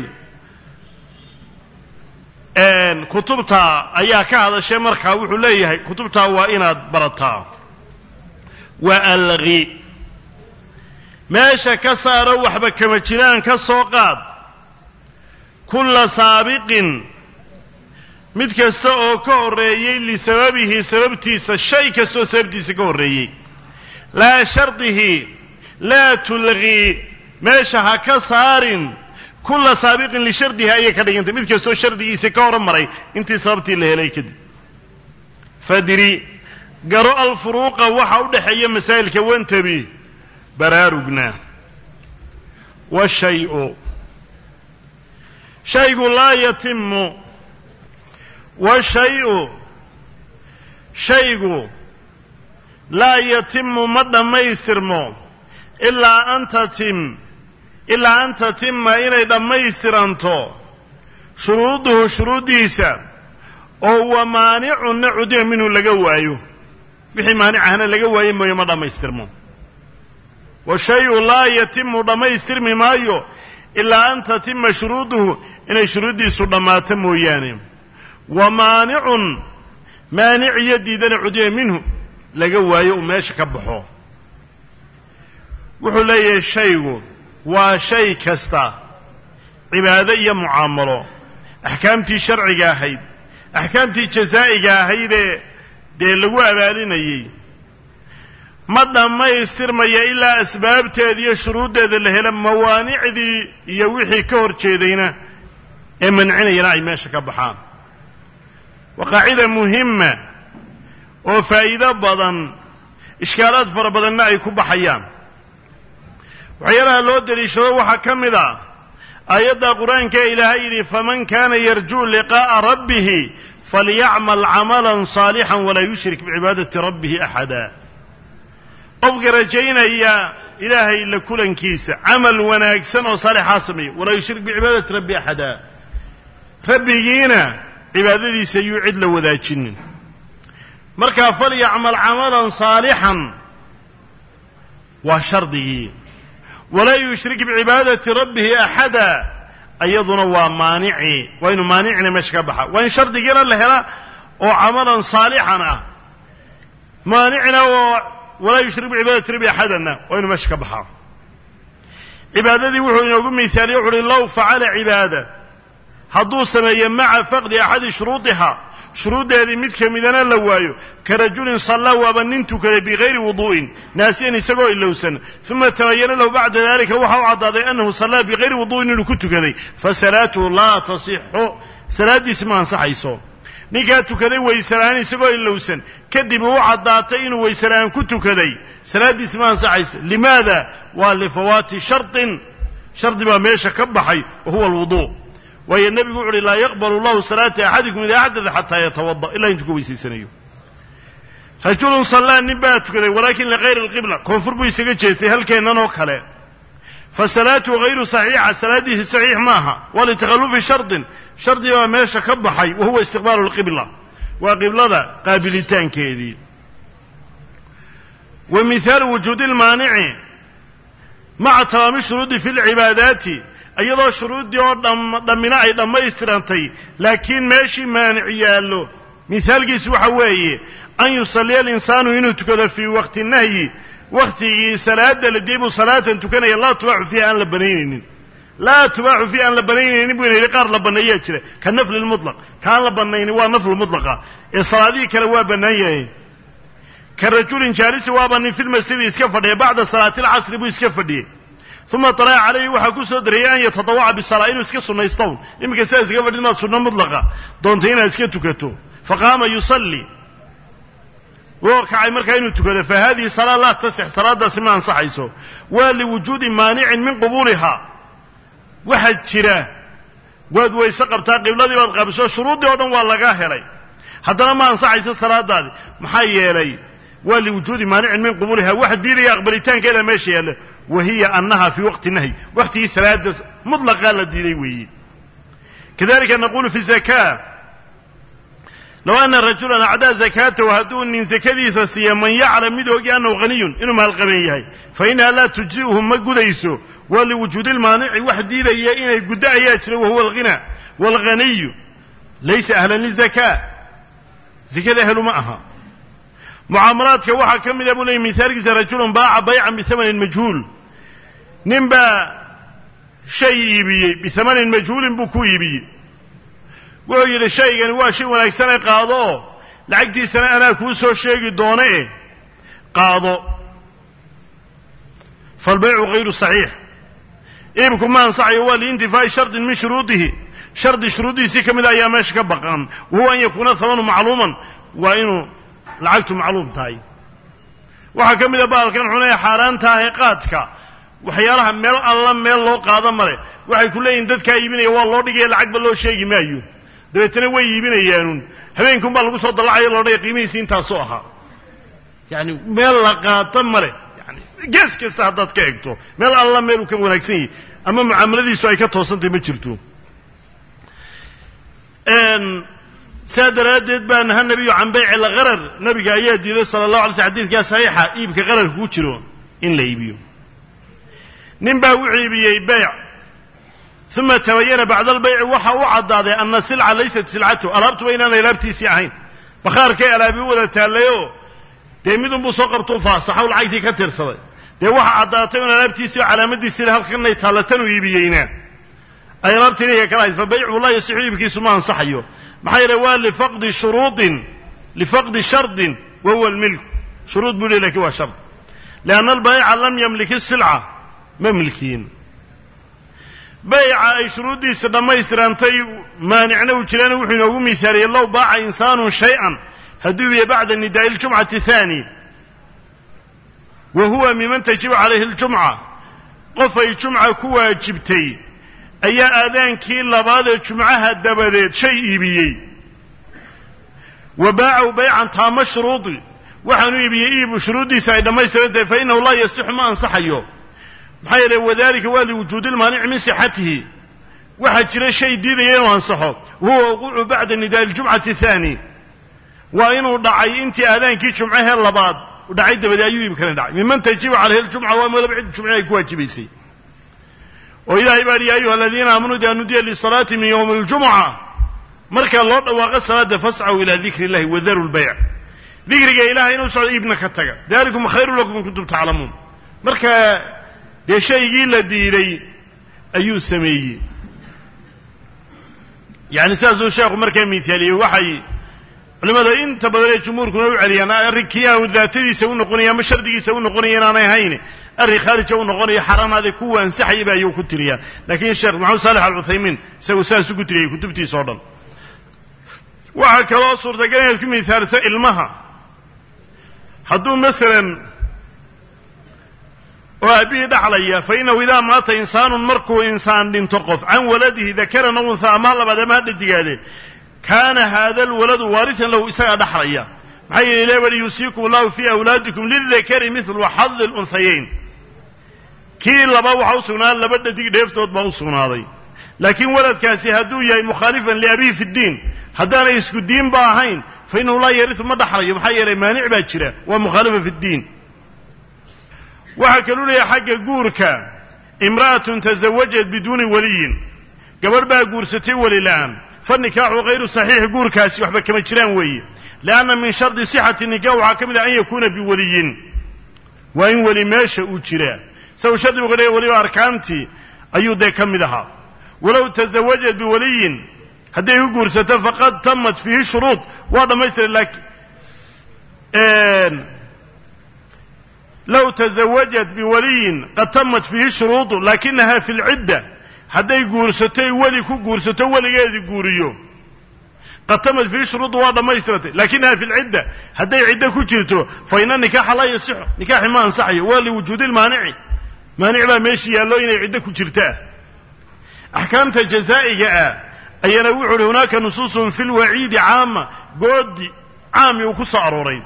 kutubta ayaa ka hadashay markaa wuxuu leeyahay kutubtaa waa inaad barataa waa alqi meesha ka saaro waxba kama jiraan ka soo qaad kulla saabiqin mid kasta oo ka horreeyey lisababihi sababtiisa shay kastaoo sababtiisa ka horreeyey laa shardihi laa tulqii meesha ha ka saarin kulla saabiqin lishardihi ayay ka dhigantay mid kastoo shardigiisa ka hormaray intii sababtii la helay kadib fadri garo alfuruuqa waxa u dhexeeya masaa'ilka wantabi baraarugna washay-u shaygu laa yatimu washay-u shaygu laa yatimu ma dhammaystirmo ilaa an tatim ilaa an tatima inay dhammaystiranto shuruuduhu shuruuddiisa oo wa maanicunna cudiya minhu laga waayo wixii maanicahna laga waaye mooye ma dhammaystirmo wa shay-u laa yatimu dhammaystirmi maayo ilaa an tatima shuruuduhu inay shuruuddiisu dhammaato mooyaane wa maanicun maanic iyo diidana cudiya minhu laga waayo uu meesha ka baxo wuxuu leeyahay shaygu waa shay kasta cibaado iyo mucaamalo axkaamtii sharciga ahayd axkaamtii jasaa'iga ahaydee dee lagu abaalinayey ma dhammaystirmaya ilaa asbaabteeda iyo shuruuddeeda la helo mawaanicdii iyo wixii ka hor jeedayna ee mancinayana ay meesha ka baxaan waa qaacida muhima oo faa'iido badan ishkaalaad fara badanna ay ku baxayaan waxyaalaha loo deliishado waxaa ka mid a aayadda qur-aanka ee ilaahay yidhi faman kaana yarjuu liqaa'a rabbihi falyacmal camalan saalixan walaa yushrik bicibaadati rabbihi axada qofka rajaynaya ilaahay la kulankiisa camal wanaagsan oo saalixaa sameeya walaa yushrik bicibaadati rabbi axada rabbigiina cibaadadiisa yuu cid la wadaajinin markaa falyacmal camalan saalixan waa shardigii walaa yushrik bicibaadati rabbihi axada iyaduna waa maanici waa inu maanicina meesha ka baxa waa in shardigiina la hela oo camalan saalixan ah maanicina oo walaa yushrik bicibaadati rabbihi axadanna waa inu meesha ka baxaa cibaadadii wuxuu inoogu mihaaliye wuxu uhi low facala cibaada hadduu sameeye maca faqdi axadi shuruudiha shuruuddeedii mid ka midana la waayo ka rajulin sallaa waaba nin tukaday bigayri wuduu'in naasiyan isagoo ilowsan uma tabayana lahu bacda dalika waxa u caddaaday annahu sallaa bigayri wuduu'in inuu ku tukaday fa salaatuhu laa tasixu salaaddiisi ma ansaxayso ninkaa tukaday waysela'aan isagoo ilowsan kadib uu caddaatay inuu waysela'aan ku tukaday salaaddiisi ma ansaxayso limaada waa lifawaati shardin shardi baa meesha ka baxay wa huwa alwuduu waayo nebigu wuxu uhi laa yaqbalu llahu salaata axadikum idaa xadada xataa yatawada ilaa intuu ka weysaysanayo rajulun sallaa nin baa tukaday walaakin ligayri alqibla koonfur buu isaga jeestay halkeennan oo kale fa salaatuhu hayru saxiixa salaaddiisi saxiix maaha waa litakhallufi shardin shardi baa meesha ka baxay wa huwa istiqbaalu lqibla waa qiblada qaabilitaankeedii wa mihaalu wujuudi lmaanici maca tamaami shuruudi fi lcibaadaati iyadoo shuruuddii oo dhammina ay dhammaystirantay laakiin meeshii maanic yaallo mihaalkiisu waxa weeye an yusalliya alinsaanu inuu tukado fii waqti nahyi wakhtigii salaada la diibuu salaatan tukanaya laa tubaaxu fiiha aan la banaynaynin laa tubaaxu fiiha aan la banaynaynin buu ina yidhi qaar la banneeyaa jira ka nafli lmutlaq kaan la bannaynin waa naflu mutlaqa ee salaadihii kale waa bannaan yahay ka rajulin jaalisi waaba nin filmasjidi iska fadhiya bacda salaati alcasri buu iska fadhiyey uma طalaca calayhi waxaa ku soo dariyey an yatadawaca bisalaa inuu iska sunaystown iminka sidaa iskaga fadhid maad sunno mutlaqa doontay inaad iska tukato faqaama yusalli wuu kacay markaa inuu tukado fa hadihi salaa laa tasix salaadaasi ma ansaxayso waa liwujuudi maanicin min qubuuliha waxaa jira waad wayse qabtaa qibladii baad qabiso shuruuddii oo dhan waa laga helay haddana ma ansaxayso salaadaadi maxaa yeelay waa liwujuudi maanicin min qubuuliha wax diidaya aqbalitaankeeda meesha yaalla wa hiya annaha fii waqti nahyi waqtigii salaada mutlaqaa la diiday weeye kadalika naqulu fi zaka low ana rajulan acdaa zakaatahu hadduu nin zakadiisa siiya man yaclam mid ogi annahu haniyun inuu maalqaban yahay fa inaha laa tujzi'uhu ma gudayso waa liwujuudi lmaanici wax diidaya inay guddo ayaa jira wahuwa alghina waalghaniyu laysa ahlan lizakaa zakada ahlu ma aha mucaamalaadka waxaa ka mid a buu leeyay mihaalkiisa rajulun baaca baycan bihamanin majhuul nin baa shay iibiyey bihamanin majhuulin buu ku iibiyey wuxuu yidhi shaygani waa shay wanaagsane qaado oo lacagtiisana anaa kuu soo sheegi doona e qaado faalbaycu hayru saxiix iibku ma ansaxayo waa liintifaa'i shardin min shuruudihi shardi shuruuddiisii ka mid a ayaa meesha ka baqan wahuwa an yakuuna hamanu macluuman waa inuu lacagtu macluum tahay waxaa ka mid a baalkan xunee xaaraantaah qaadka waxyaalaha meel alla meel loo qaado male waxay ku leeyihin dadkaa iibinaya waa loo dhigaya lacagba loo sheegi maayo dabeetana way iibinayaanun habeenkun baa lagu soo dallacaya loodhaya qiimihiisi intaasoo ahaa yani meel la qaato male yani gees kasta haddaad ka egto meel alla meel uu ka wanaagsan yahay ama mucaamaladiisu ay ka toosantahy ma jirto saa daraaddeed baa naha nebiyu can bayci lgharar nabiga ayaa diiday sala allahu alay sl xadidkaa saxiixa iibka qararka ku jiro in la iibiyo nin baa wuxuu iibiyey beyc uma tabayana bacda albayci waxa u caddaaday ana silca laysat silcatu alaabtuba inaanay alaabtiisii ahayn bakhaarkay alaabi u wada taallayoo dee midunbuu soo qabtuu faasaxow lacagtii ka tirsaday dee waxa caddaatay un alaabtiisii oo calaamadiisii halkanay taallatanuu iibiyeyna ay alaabtii ninka kala hayd fa baycu laa yasixu iibkiisu ma ansaxayo maxaa yeele waa lifaqdi shuruudin lifaqdi shardin wa huwa almilku shuruud buu lehy lakin waa shard lianna albayca lam yamliki silca ma milkiin bayca ay shuruuddiisa dhammaystirantay maanicna uu jiraana wuxuu inoogu miisaaliyey low baaca insaanun shay-an hadduu ibiye bacda nidaa'i ljumcati haani wa huwa miman tajibu calayhi ljumca qof ay jumca ku waajibtay ayaa aadaankii labaadee jumcaha dabadeed shay iibiyey wa baacahu baycan taama shuruudi waxaanu iibiyey iibu shuruuddiisa ay dhammaystirantahay fa innahu laa yasixu ma ansaxayo maxaa yeele wadalika waa liwujuudi lmaanici min sixatihi waxaa jira shay diidaya inuu ansaxo wahuwa wuquucu bacda nidaai ljumcati haani waa inuu dhacay intii aadaankii jumcahee labaad dhacay dabadeed ayuu iibkani dhacay miman tajibu calayhi ljumca waa malaba cid jumce ay ku waajibaysay oo ilaahay baa ya ayuha aladiina aamanuu idaa nudiya lisalaati min yowmi aljumuca marka loo dhawaaqo salaada fascaw ilaa dikri illahi wadaru lbayc dikriga ilahay inuu socdo iibna ka taga dalikum khayru lakum in kuntum taclamuun marka dee shaygii la diiday ayuu sameeyey yani sidaasuu sheekhu markaa miithaaliyey waxay culimada inta badan ee jumhuurkuna u celiyaan arrinkii aanu daatadiisa u noqonaya ama shardigiisa u noqonaya inaanay ahayn arrin khaarija u noqonayo xaraamaade kuwa ansaxayaba ayuu ku tiriyaa laakiin sheekh maxamed saalex alcuthaymiin isagu saas ugu tiriyay kutubtiisa oo dhan waxaa kaloo suurtagal inaad ku mihaaliso ilmaha hadduu masalan oo aabihii dhaxlaya fa inahu idaa maata insaanun markuu insaan dhinto qof can waladihi dakaran aw unhaa ama labaad ama hadha digaade kaana haada alwaladu waarisan lahu isagaa dhaxlaya maxaa yeele ilahi wali yuusiikum allahu fii awlaadikum lildakari mithlu xadi lunhayayn kii laba waxaa u sugnaaday laba dhadig dheeftood baa u sugnaaday laakiin waladkaasi hadduu yahay mukhaalifan liabihi fi ddiin haddaanay isku diinba ahayn fa innahu laa yarisu ma dhaxlayo maxaa yeelay maanic baa jira waa mukhaalifa fi ddiin waxaa kaluu leeyahay xagga guurka imra'atun tasawajat biduuni waliyin gabadh baa guursatay weli la'aan fa nikaaxu hayru saxiix guurkaasi waxba kama jiraan weeye lianna min shardi sixati nikaax waxaa ka mid ah an yakuuna biwaliyin waa in weli meesha uu jiraa isagu shardigu ka dhigay weliba arkaantii ayuu dee ka mid ahaa walow tasawajat biwaliyin hadday ku guursato faqad tamat fiihi shuruud waa dhammaystira laakiin low tasawajat biwaliyin qad tamat fiihi shuruudu laakinaha fi lcidda hadday guursatoy weli ku guursato weligeedii guuriyo qad tamat fiihi shuruudu waa dhammaystiratay laakinaha fi lcidda hadday ciddo ku jirto fa ina nikaaxa laa yasixu nikaaxi ma ansaxayo waa liwujuudi lmaanici maanic baa meesha yaallo inay ciddo ku jirtaa axkaamta jazaa'iga ah ayaana wuxu uhi hunaaka nusuusun fi lwaciidi caama goodi caami uu ku soo arooray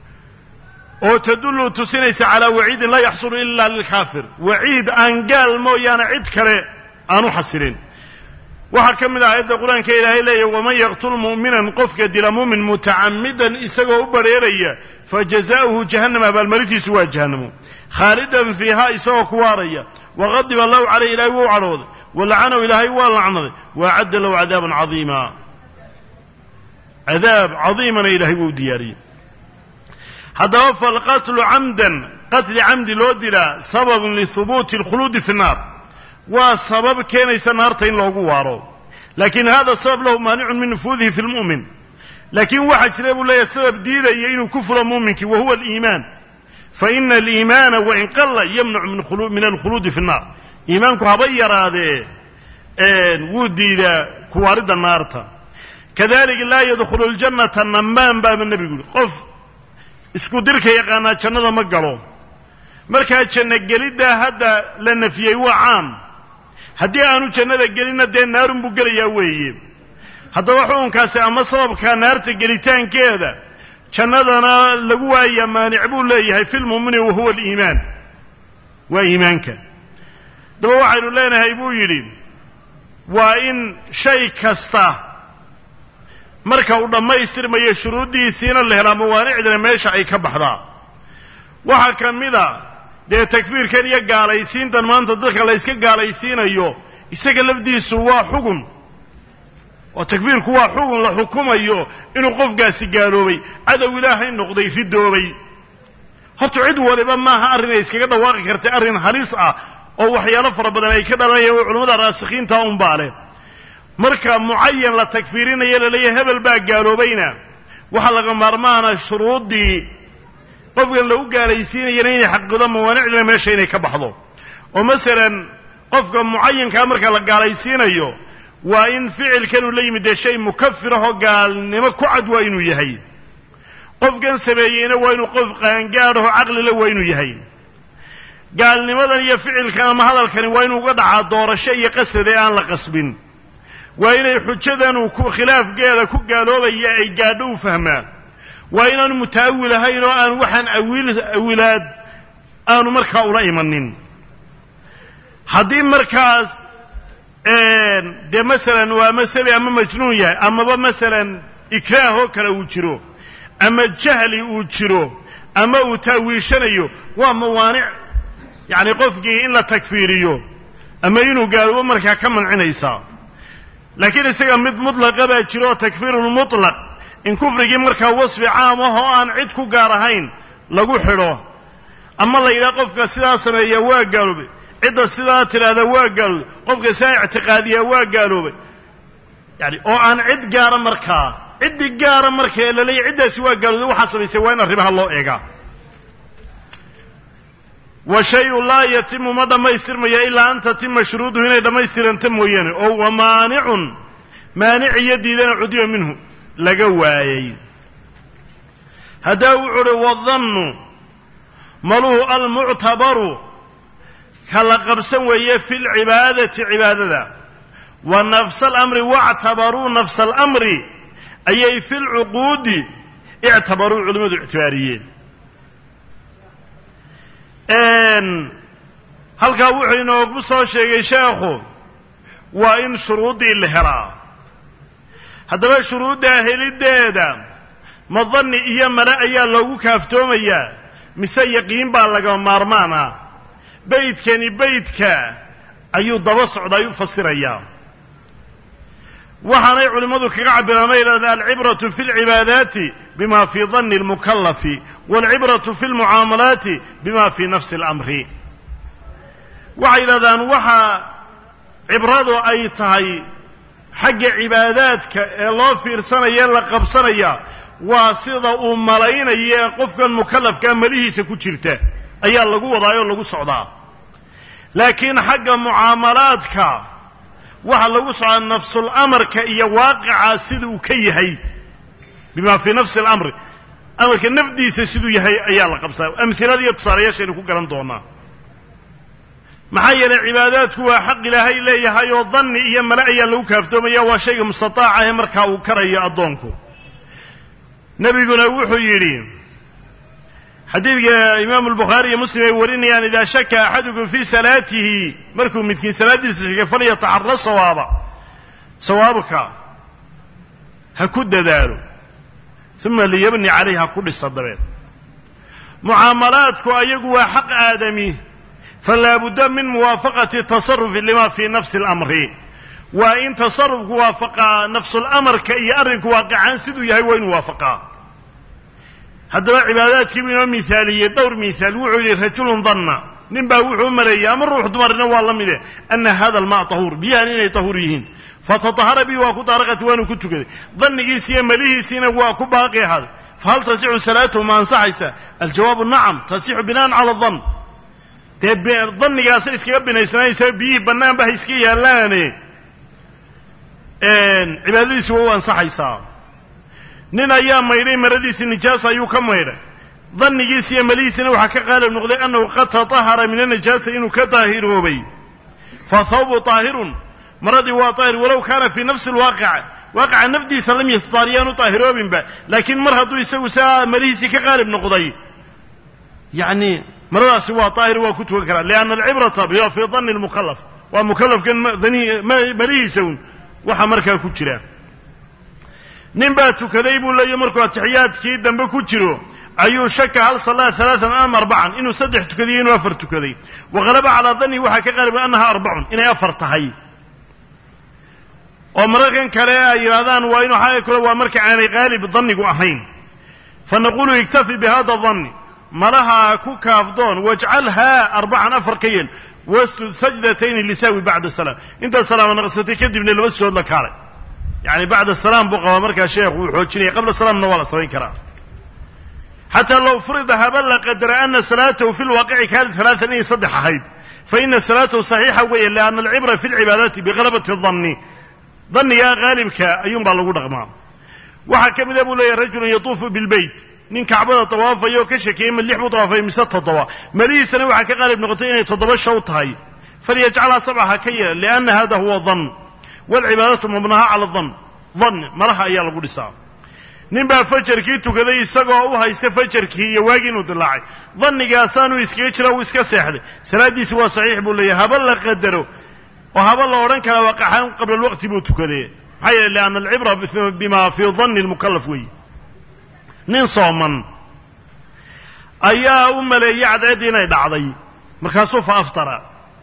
oo tadullu tusinaysa calaa waciidin laa yaxsulu ila lilkaafir waciid aan gaal mooyaane cid kale aanu xasilin waxaa ka mid ah aayadda qur-aanka ilaahay leeyahy waman yaqtul mu'minan qofka dila mu'min mutacammidan isagoo u bareeraya fa jazaa'uhu jahannam abaalmarintiisu waa jahannamo khaalidan fiihaa isagoo ku waaraya waqadiba allahu caleyh ilaahay wuu cadhooday walacanahu ilaahay waa lacnaday waacadda lahu cadaaban cadiima cadaab cadiimana ilaahay wuu diyaariyey haddaba falqatlu camdan qatli camdi loo dilaa sababun lihubuuti alkhuluudi fi nnaar waa sabab keenaysa naarta in loogu waaro laakiin hada sabab lahu maanicun min nufuudihi fi lmu'min laakiin waxaa jira buu leeyahay sabab diidaya inuu ku fulo muuminkii wa huwa aliimaan fa ina aliimaana wain qalla yamnacu min alkhuluudi fi nnaar iimaanku haba yaraadee wuu diidaa kuwaaridda naarta kadalika laa yadkhulu ljannata namaan baaba nebigu yuri qof isku dirka yaqaanaa jannada ma galo markaa janno geliddaa hadda la nafiyey waa caam haddii aanu jannada gelinna dee naarun buu gelayaa weeye haddaba xukunkaasi ama sababka naarta gelitaankeeda jannadana lagu waaya maanic buu leeyahay fi lmu'mini wa huwa aliimaan waa iimaanka daba waxaynu leenahay buu yidhi waa in shay kasta marka uu dhammaystirmayo shuruuddiisiina la helaa mawaanicdana meesha ay ka baxdaa waxaa ka mid a dee takfiirkan iyo gaalaysiintan maanta dadka la yska gaalaysiinayo isaga lafdiisu waa xugun oo takfiirku waa xugun la xukumayo inuu qofkaasi gaaloobay cadow ilaahay noqday ridoobay horta cid waliba maaha arrin ay iskaga dhawaaqi kartay arrin halis ah oo waxyaalo fara badan ay ka dhalanayaan oo culamada raasikiinta unbaa leh marka mucayan la takfiirinayo laleeyahay hebel baa gaaloobayna waxaa laga maarmaana shuruuddii qofkan lagu gaalaysiinayana inay xaqido mawaanicdina meesha inay ka baxdo oo masalan qofka mucayankaa marka la gaalaysiinayo waa in ficilkanuu la yimid dee shay mukafir ahoo gaalnimo ku cad waa inuu yahay qofkan sameeyeyna waa inuu qof qaangaadhaho caqlila waa inuu yahay gaalnimadan iyo ficilkan ama hadalkani waa inuu uga dhacaa doorasho iyo qasad ee aan la qasbin waa inay xujadanu ku khilaafkeeda ku gaaloobaya ay gaadho u fahmaan waa inaanu muta'awil ahayn oo aan waxaan awiil awilaad aanu markaa ula imanin haddii markaas dee masalan waa masale ama majnuun yahay amaba masalan ikraah oo kale uu jiro ama jahli uu jiro ama uu taawiishanayo waa mawaanic yacni qofkii in la takfiiriyo ama inuu gaaloobo markaa ka mancinaysaa laakiin isaga mid mutlaqa baa jiro oo takfiirulmutlaq in kufrigii markaa wasfi caam ah oo aan cid ku gaar ahayn lagu xidho ama la yidhaha qofka sidaa sameeya waa gaaloobay cidda sidaa tidhaahda waa gaaloobay qofka sidaa ictiqaadiyaa waa gaaloobay yani oo aan cid gaara markaa ciddi gaara marka ee laleeyahy ciddaasi waa gaalooday waxaa samaysay waa in arrimaha loo eegaa wa shay-u laa yatimu ma dhammaystirmaya ilaa an tatima shuruuduhu inay dhammaystiranta mooyaane oo wa maanicun maanic iyo diidana cudiba minhu laga waayey haddaa wuxu uhi wadannu maluhu almuctabaru ka la qabsan weeye fi lcibaadati cibaadada wa nafsa alamri wactabaruu nafsa alamri ayay fi lcuquudi ictabaruu culimmadu ictibaariyeen halkaa wuxuu inoogu soo sheegay sheekhu waa in shuruuddii la helaa haddaba shuruuddaa heliddeeda ma danni iyo male ayaa loogu kaaftoomayaa mise yaqiin baa laga maarmaan ah beydkani beydka ayuu daba socdaa u fasirayaa waxaanay culimmadu kaga cabiraan ma yidhahda alcibratu fi lcibaadaati bima fii danni almukallafi waalcibratu fi lmucaamalaati bima fii nafsi alamri waxay yidhahdaan waxa cibradu ay tahay xagga cibaadaadka ee loo fiirsanaya la qabsanaya waa sida uu malaynayo qofkan mukallafkaa malihiisa ku jirta ayaa lagu wadaayoo lagu socdaa laakiin xagga mucaamalaadka waxa lagu socdaa nafsul amarka iyo waaqicaa sida uu ka yahay bima fii nafsi alamri amarka nafdiisa siduu yahay ayaa la qabsaa amhilada iyo tusaalayaashaynu ku garan doonaa maxaa yeelay cibaadaadku waa xaq ilaahay leeyahay oo danni iyo male ayaa lagu kaaftoomaya waa shayga mustataaca ee markaa uu karayo addoonku nebiguna wuxuu yidhi xadiidka imaamu albukhaari iyo muslim ay warinayaan idaa shaka axadukum fii salaatihi markuu midkiin salaaddiisa shakay falyataxara sawaaba sawaabka ha ku dadaalo uma liyabni calayh ha ku dhisa dabeed mucaamalaadku ayagu waa xaq aadami falaa budda min muwaafaqati tasarufi lima fii nafsi alamri waa in tasarufku waafaqaa nafsulamarka iyo arrinku waaqicaan siduu yahay waa inu waafaqaa haddaba cibaadaadkiibuu inoo mihaaliyey dhowr mihaal wuxuu yidhi rajulun danna nin baa wuxuu u maleeyey ama ruux dumarina waa la mide ana hada almaa tahuur biyahan inay tahuur yihiin fatatahara bihi waa ku daaraqati waanu ku tukaday dannigiisi iyo malihiisiina waa ku baaqi ahaaday fahal tasixu salaatuhu ma ansaxaysa aljawaabu nacam tasixu binaan cala dan dee dannigaasa iskaga binaysanaysa biyihii bannaanba ha iska yaallaane cibaadadiisi waa u ansaxaysaa nin ayaa maydhay maradiisii nijaasa ayuu ka maydhay dannigiisi iyo malihiisina waxaa ka qaalib noqday annahu qad tatahara min anajaasa inuu ka daahiroobay fa thawbu taahirun maradii waa daahir walow kaana fii nafsi alwaaqica waaqica nafdiisa lam yastahar yaanu daahiroobinba laakiin mar hadduu isagu saa malihiisii ka qaalib noqday yacni maradaasi waa daahir waa ku tukan karaa lianna alcibrata biwa fii danni lmukallaf waa mukallafkan malihiisa un waxaa markaa ku jira nin baa tukaday buu leeyahy markuu atixiyaadkii dambe ku jiro ayuu shaka hal sallaa alaaan am arbacan inuu saddex tukadiyo inuu afar tukaday waqalaba calaa dannihi waxaa ka qaaliba annaha arbacun inay afar tahay oo mararkan kale ay yidhahdaan waa inu xaga kule waa marka aanay qaalib dannigu ahayn fa naqulu iktafi bihada danni malaha ku kaafdoon wajcalhaa arbacan afar ka yeel wasjud sajdatayni lisaawi bacda salaam intaad salaama naqsatay kadibna laba sujood la kaalay yani bacda salaam buu qabaa markaa sheekhu uu xoojinaya qabla salaamna waa la samayn karaa xataa low furida haba la qadara ana salaatahu fi lwaaqici kaanat halaatan inay saddex ahayd fa ina salaatahu saxiixa weeye lianna alcibra fi lcibaadaati biqalabati danni dannigaa qaalibka ayuunbaa lagu dhaqmaa waxaa ka mida buu leeyahy rajulun yatuufu bilbeyt nin kacbada tawaafaya oo ka shekeeyey ma lix buu tawaafay mise toddoba malihiisana waxaa ka qaalib noqotay inay toddoba shaw tahay falyajcalhaa sabca ha ka yeela lianna hada huwa dan waalcibaadatu mabnaha cala dan dan malaha ayaa lagu dhisaa nin baa fajarkii tukaday isagoo u haysta fajarkii iyo waagii inuu dilaacay dannigaasaanuu iskaga jira uu iska seexday salaaddiisi waa saxiix buu leeyahay haba la qadaro oo haba la odhan karaa waqaxaan qabla alwaqti buu tukaday maxaa yeele lianna alcibra bima fii danni lmukallaf weeye nin sooman ayaa u maleeyey cadceeddii inay dhacday markaasuu fa aftara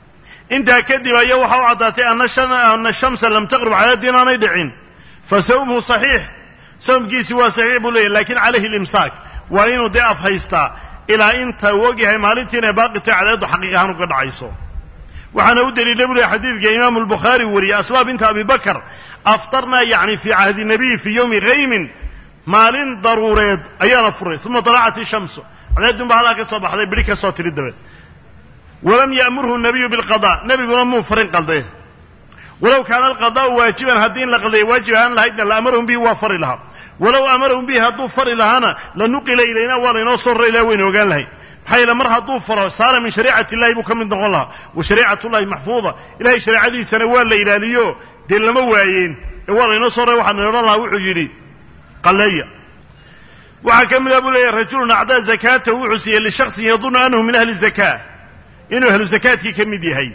intaa kadib ayaa waxa u caddaatay ana shamsa lam taqrub cadaadii inaanay dhicin fa sawmuhu saxiix sawmkiisi waa saxiix buu leeyahy lakin calayhi limsaak waa inuu dee af haystaa ilaa inta u ogyahay maalintii inay baaqita cadaaddu xaqiiq ahaan uga dhacayso waxaana u daliila bu lehy xadiidka imaamu albukhaari wariyey asmaa binta abi bakr aftarnaa yacni fii cahdi nabiy fii yowmi haymin maalin daruureed ayaana furay uma dalacat ishamsu cadaadun baa halkaa ka soo baxday bidhi ka soo tiri dabeed walam ya'murhu nabiyu bilqada nebiguna muu farin qaldee walow kaana alqadaa'u waajiban haddii in la qaldeeya waajib ahaan lahaydna la amarahum bihi waa fari lahaa walow amarahum bihi hadduu fari lahaana la nuqila ilayna waa laynoo soo rari laha waynu ogaan lahay maxaa yeele mar hadduu faro saara min shariicati illahi buu ka mid noqon lahaa wa shariicatullahi maxfuuda ilahay shareecadiisana waa la ilaaliyo dee lama waayeen ee waa laynoo soo rray waxaan odhan lahaa wuxuu yidhi qalleeya waxaa ka mid ah buu leeyahy rajulun acdaa zakaata wuxuu siiyey lishaksin yadunnu annahu min ahli zakaa inuu ahlu zakaadkii ka mid yahay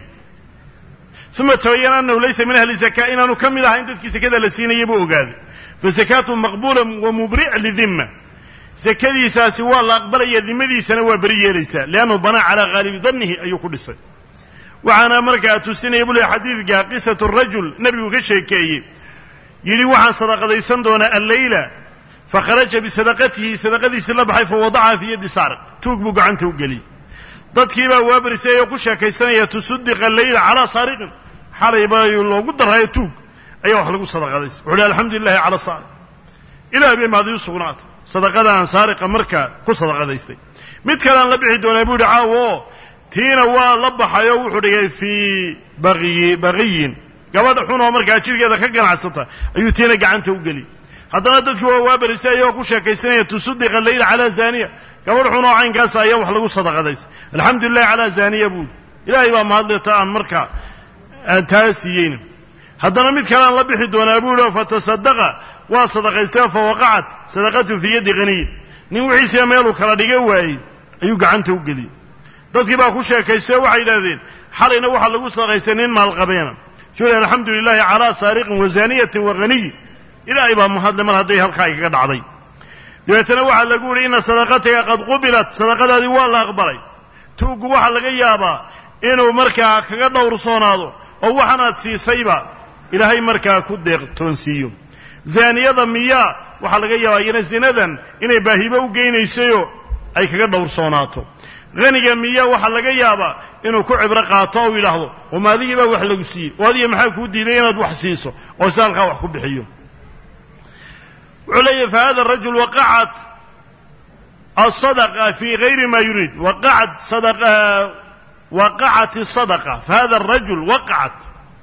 uma tabayana annahu laysa min ahli zakaa inaanu ka mid ahayn dadkii zakada la siinaya buu ogaaday fasakaatu maqbuula wa mubric lidimma zakadiisaasi waa la aqbalaya dimadiisana waa beri yeelaysaa liannahu banaa calaa haalibi dannihi ayuu ku dhisay waxaana markaa tusinaya buu leey xadiidka qisatu rajul nebigu ka sheekeeyey yidhi waxaan sadaqadaysan doonaa alleyla fakharaja bisadaqatihi sadaqadiisii la baxay fawadacaha fii yaddi saariq tuug buu gacanta u geliyey dadkii baa waabarisay oo ku sheekaysanaya tusaddiqa alleyla calaa saariqin xalay baa loogu daraayo tuug ayaa wax lagu sadaqadaysay wuxu uhi alxamdu lilahi cala saariq ilaah bay mahadiyu sugnaatay sadaqadaan saariqa markaa ku sadaqadaystay mid kalean la bixi doonaa buu yihi caawo tiina waa la baxayoo wuxuu dhigay fii baqiyi baqiyin gabadha xun oo markaa jirkeeda ka ganacsata ayuu tiina gacanta u geliyey haddana dadkii waa waabarisay ayagoo ku sheekaysanaya tusaddiqa leyla calaa zaaniya gabadh xun oo caynkaasa ayaa wax lagu sadaqadaystay alxamdu lilahi calaa zaaniya buuri ilaahay baa mahadleta aan markaa aan taa siiyeyna haddana mid kalean la bixi doonaa buu yihi oo fatasadaqa waa sadaqaystay fa waqacat sadaqatu fii yaddi haniyin nin wixiisiiba meeluu kala dhiga waayey ayuu gacanta u geliyey dadkii baa ku sheekaystay oo waxay yidhahdeen xalayna waxaa lagu sadaqaystay nin maalqabeena suli alxamdu lilahi calaa saariqin wa zaaniyatin wa haniyin ilaahay baa mahadle mar hadday halkaa igaga dhacday dabeetana waxaa lagu yihi ina sadaqataka qad qubilat sadaqadaadii waa la aqbalay tuuggu waxaa laga yaabaa inuu markaa kaga dhowrsoonaado oo waxanaad siisayba ilaahay markaa ku deeqtoonsiiyo zaaniyada miyaa waxaa laga yaabaa iyana zinadan inay baahibo u geynaysayoo ay kaga dhowrsoonaato haniga miya waxaa laga yaabaa inuu ku cibro qaato ou yidhaahdo oma adigii baa wax lagu siiyey oo adiga maxaa kuu diiday inaad wax siiso oo si halkaa wax ku bixiyo wuxuu leeyahy fa hada rajul waqacat asadaqa fii gayri ma yuriid waqacat sadaqa waqacat asadaqa fa hada arajul waqacat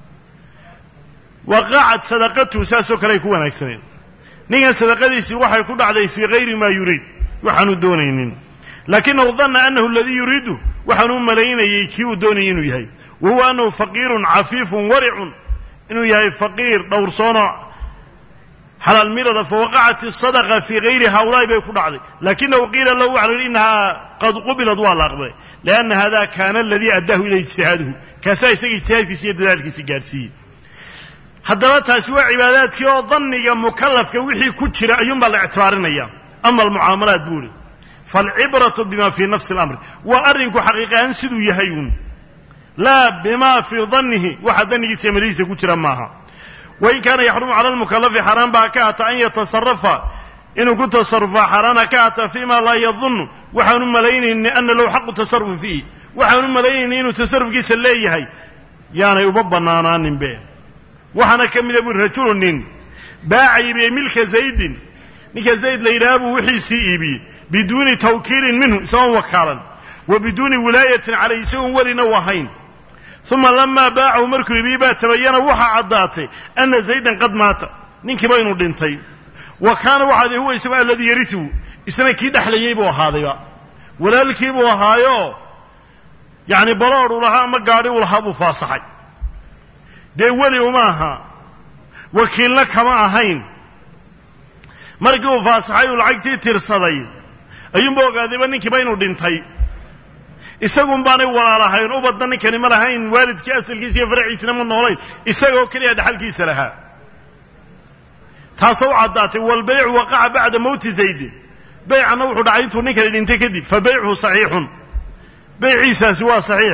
waqacat sadaqatuhu saasoo kale ay ku wanaagsaneen ninkan sadaqadiisii waxay ku dhacday fii gayri ma yuriid waxaanu doonaynin laakinahu danna annahu aladii yuriidu waxaanu u malaynayey kii uu doonayay inuu yahay wa huwa annahu faqiirun cafiifun waricun inuu yahay faqiir dhowrsoono xalaal mirada fawaqacat asadaqa fii gayri haulaai bay ku dhacday laakinahu qiila lahu waxa la yidhi innahaa qad qubilad waa la aqbalay lianna hada kaana aladii addaahu ilayhi ijtihaaduhu kaasaa isaga ijtihaadkiisi iyo dadaalkiisi gaadhsiiyey haddaba taasi waa cibaadaadkii oo danniga mukallafka wixii ku jira ayuunbaa la ictibaarinaya ama almucaamalaat buu ihi faalcibratu bima fii nafsi alamri waa arrinku xaqiiqahaan siduu yahay uun laa bima fii dannihi waxa dannigiisa iyo madihiisa ku jira maaha wain kaana yaxrumu cala almukalafi xaaraan baa ka hata an yatasarafa inuu ku tasarufaa xaaraana ka hata fii ma laa yadunnu waxaanu malaynayni ana lahu xaqu tasarufi fiihi waxaanu malaynayni inuu tasarufkiisa leeyahay yaanay uma bannaanaaninbe waxaana ka mida bui rajulu nin baaca iibiyey milka zaydin ninka zayd la yidhaha buu wixiisii iibiyey biduuni tawkiilin minhu isagoon wakaalan wa biduuni wilaayatin calayh isagoon welina u ahayn uma lamaa baacahu markuu iibiyey baa tabayana waxaa caddaatay ana zaydan qad maata ninkiiba inuu dhintay wa kaana waxaad huwa isagu alladii yarituhu isna kii dhexlayey buu ahaadayba walaalkii buu ahaayo yacni baloodh u lahaa ama gaadhi u lahaa buu faasaxay dee weli uma aha wakiilna kama ahayn markii uu faasaxay uu lacagtii tirsaday ayuunba ogaadayba ninkiiba inuu dhintay isagun baanay walaalahayn ubadna ninkani ma lahayn waalidkii asalkiisa iyo faraciisina ma noolayn isagoo keliya dhaxalkiisa lahaa taasoo u caddaatay walbaycu waqaca bacda mowti zaydin beycanna wuxuu dhacay intuu ninkani dhintay kadib fa beycuhu saxiixun beyciisaasi waa saxiix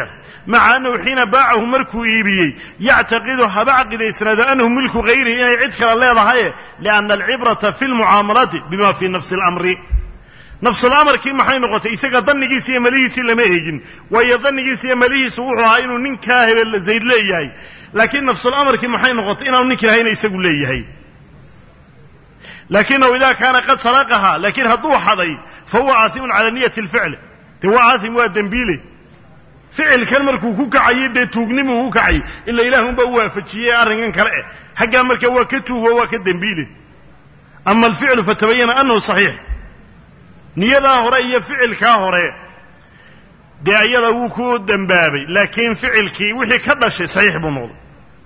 maca annahu xiina baacahu markuu iibiyey yactaqidu haba caqidaysnaado annahu milku hayrihi inay cid kale leedahaye lianna alcibrata fi lmucaamalati bima fii nafsi اlamri nafsulamarkii maxay noqotay isaga danigiisa iyo malihiisii lama eegin waayo danigiisa iyo malihiisu wuxuu ahaa inuu ninkaa hebel zayd leeyahay laakiin nafsulamarkii maxay noqotay inaanu ninki lahayna isagu leeyahay laakinahu ida kaana qad saraqaha laakiin hadduu xaday fa huwa caasimun cala niyati اlficl dee waa caasim waa dembiile ficilkan markuu ku kacayay dee tuugnimuu ku kacay ila ilaah unbaa u waafajiyey arrinkan kale eh xaggaa marka waa ka tuugo waa ka dembiile ama alficlu fatabayana anahu saxiix niyadaa hore iyo ficilkaa hore dee ayada wuu ku dembaabay laakiin ficilkii wixii ka dhashay saxiix buu noqday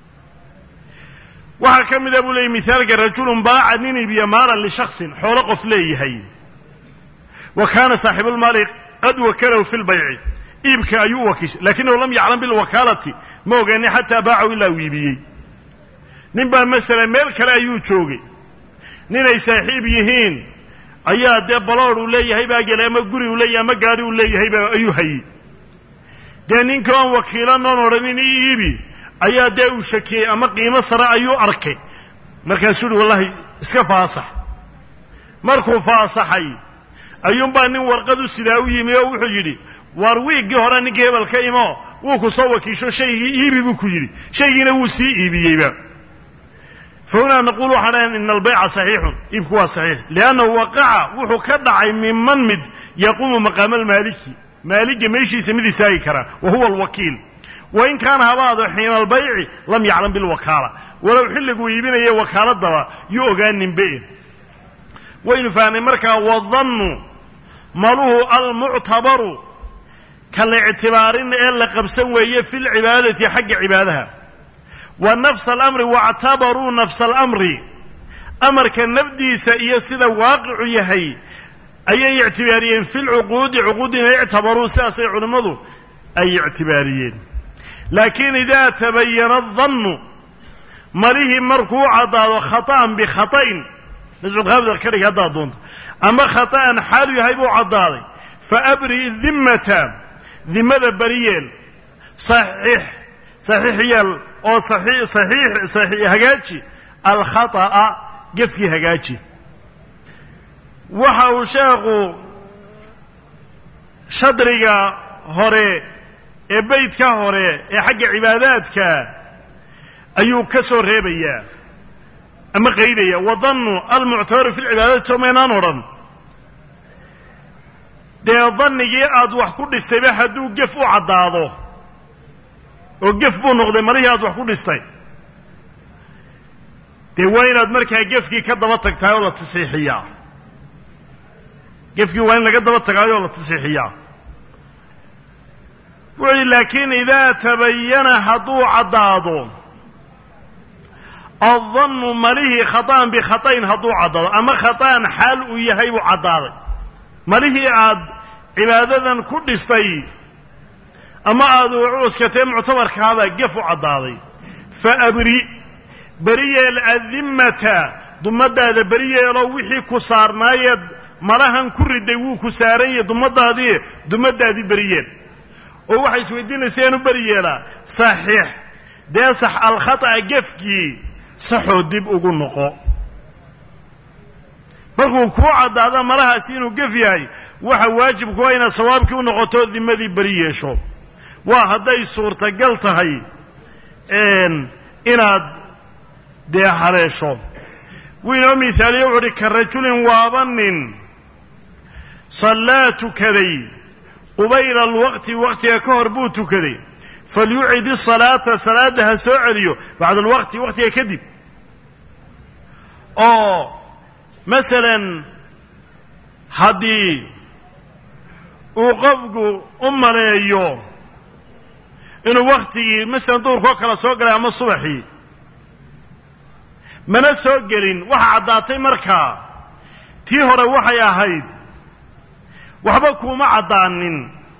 waxaa ka mida buu leeyay misaalka rajulun baaca nin iibiya maalan lishaksin xoolo qof leeyahay wa kaana saaxibulmaali qad wakalahu fi lbayci iibka ayuu u wakiishay laakinahu lam yaclam bilwakaalati ma ogaani xataa baacahu ilaa uu iibiyey nin baa masalan meel kale ayuu joogay ninay saaxiib yihiin ayaa dee balood uu leeyahay baa gelay ama guri uu leeyahay ama gaari uu leeyahay baa ayuu hayey dee ninka oon wakiilan oon odhanin i iibi ayaa dee uu shakiyey ama qiimo sare ayuu arkay markaasuu uhi wallahi iska faasax markuu faasaxay ayuunbaa nin warqad u sidaa u yimi oo wuxuu yidhi waar wiiggii hore ninkii hebel ka imo wuu ku soo wakiisho shaygii iibi buu ku yidhi shaygiina wuu sii iibiyeyba fahunaa naquul waxaan dhahan ina albayca saxiixun iibku waa saxiix liannahu waqaca wuxuu ka dhacay minman mid yaquumu maqaama almaaliki maaliga meeshiisa mid istaagi karaa wa huwa alwakiil wain kaana habaado xiina albayci lam yaclam bilwakaala walow xilliguu iibinaya wakaaladaba yuu ogaaninbe waynu fahnay markaa wadannu maluhu almuctabaru ka la ictibaarin ee la qabsan weeye fi lcibaadati xagga cibaadaha wa nafsa alamri waactabaruu nafsa alamri amarka nafdiisa iyo sida waaqicu yahay ayay ictibaariyeen fi lcuquudi cuquudina ictabaruu sidaasay culimmadu ay ictibaariyeen laakiin idaa tabayana adannu malihii markuu caddaado khata'an bikhata'in nasculqaabdar ka dhig haddaad doonto ama khata'an xaalu yahay buu caddaaday fa abri dimmata dimmada bariyeel saxiix saxiix yeel oo saxiix saxiix hagaaji alkhata'a gefkii hagaaji waxa uu sheekhu shadriga hore ee beydka hore ee xagga cibaadaadka ayuu ka soo reebayaa ama qaydaya wadannu almuctabaru fi lcibaadati somaynaan odhan dee dannigii aad wax ku dhistayba hadduu gef u caddaado oo gef buu noqday malihii aad wax ku dhistay dee waa inaad markaa gefkii ka daba tagtahay oo la tasiixiyaa gefkii waa in laga daba tagaayo oo la tasiixiyaa wuxu uhi laakiin idaa tabayana hadduu caddaado addannu malihii khata'an bikhata'in hadduu caddaado ama khata'an xaal uu yahay buu caddaaday malihii aad cibaadadan ku dhistay ama aad cuskatee muctabarkaabaa gef u caddaaday fa abri beri yeel adimmata dummadaada beri yeeloo wixii ku saarnaayeed malahan ku riday wuu ku saaran yahe dummadaadii dummadaadii beri yeel oo waxay isweydiinaysa inu beri yeelaa saxiix dee sax alkhata'a gefkii saxoo dib ugu noqo markuu kuu caddaado malahaasi inuu gef yahay waxa waajibku waa inaad sawaabkii u noqoto dimadii beri yeesho waa hadday suurtagal tahay inaad dee haleesho wuu inoo mihaaliye wuxu uhi ka rajulin waaba nin sallaa tukaday qubayla alwaqti waqtiga ka hor buu tukaday falyucid isalaata salaadda ha soo celiyo bacda alwaqti waqtiga kadib oo masalan haddii uu qofku u maleeyo inuu waktigii masalan duurkoo kale soo galay ama subaxii mana soo gelin waxa caddaatay markaa tii hore waxay ahayd waxba kuuma caddaanin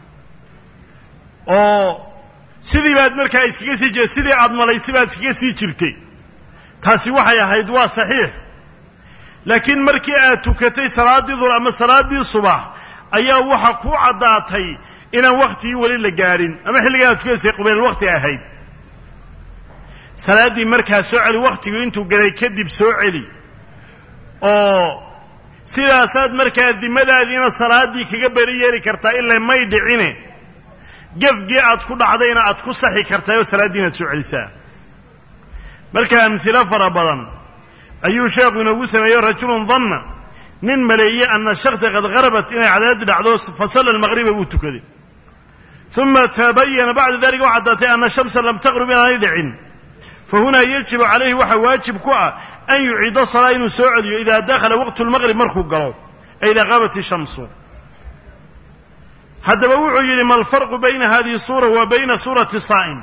oo sidii baad markaa iskaga sii jir sidii aad malaysi baad iskaga sii jirtay taasi waxay ahayd waa saxiix laakiin markii aad tukatay salaaddii dur ama salaaddii subax ayaa waxa kuu caddaatay inaan waktigii weli la gaadhin ama xilligaa ad tukaysay qubeyl wakti ahayd salaaddii markaa soo celi waktigu intuu galay kadib soo celi oo sidaasaad markaa dimadaadiina salaaddii kaga beri yeeli kartaa ilaa may dhicine gefgii aad ku dhacdayna aad ku saxi kartaa oo salaaddii inaad soo celisaa marka amhilo fara badan ayuu sheekhu inoogu sameeyey rajulun danna nin maleeyey ana shaksa qad harabat inay cadaadi dhacdo fasalla almaqriba buu tukaday uma tabayana bacda dalika waxaa daatay ana shamsa lam taqrub inaanay dhicin fa hunaa yajibu calayhi waxaa waajib ku ah an yuciida salaa inuu soo celiyo idaa dakhala waqtu lmaqrib markuu galo ay idaa qaabat ishamsu haddaba wuxuu yidhi ma alfarqu bayna hadihi suura wa bayna suurati saa'im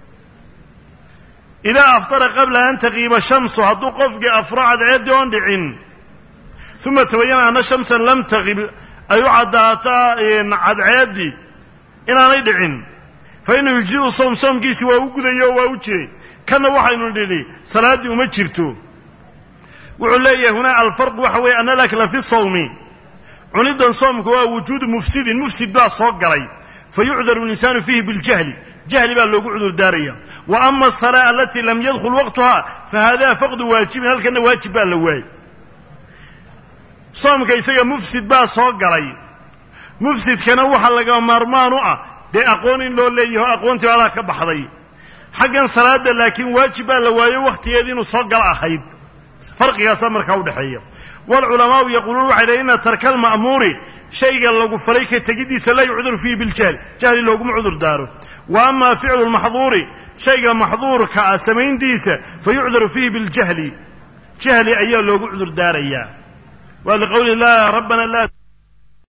idaa aftara qabla an taqiiba shamsu hadduu qofkii afro cadceeddii oon dhicin uma tabayana ana shamsan lam taqib ay u caddaataa cadceeddii inaanay dhicin fa inuu yujziu soom soomkiisi waa u gudayo oo waa u jiray kanna waxaynu nidhi salaaddii uma jirto wuxuu leeyahay hunaa alfarqu waxa weeye ana alakla fi sawmi cunidan soomka waa wujuudu mufsidin mufsid baa soo galay fa yucdaru linsaanu fiihi biljahli jahli baa loogu cudur daaraya wa ama asalaa alatii lam yadkhul waqtuhaa fa haadaa faqdu waajibin halkanna waajib baa la waayey soomka isaga mufsid baa soo galay mufsidkana waxa laga maarmaan u ah dee aqoon in loo leeyaho aqoontii baadaa ka baxday xaggan salaadda laakiin waajib baa la waayo wakhtigeedii inuu soo galo ahayd farqigaasaa markaa udhexeeya waalculamaau yaquuluun waxay dhahen ina tarka alma'muuri shayga lagu falay ka tegiddiisa laa yucdur fiihi biljahli jahli looguma cudur daaro wa ama ficlu lmaxduuri shayga maxduurka ah samayntiisa fa yucdaru fiihi biljahli jahli ayaa loogu cudur daarayaa wa liqowli lah rabbana la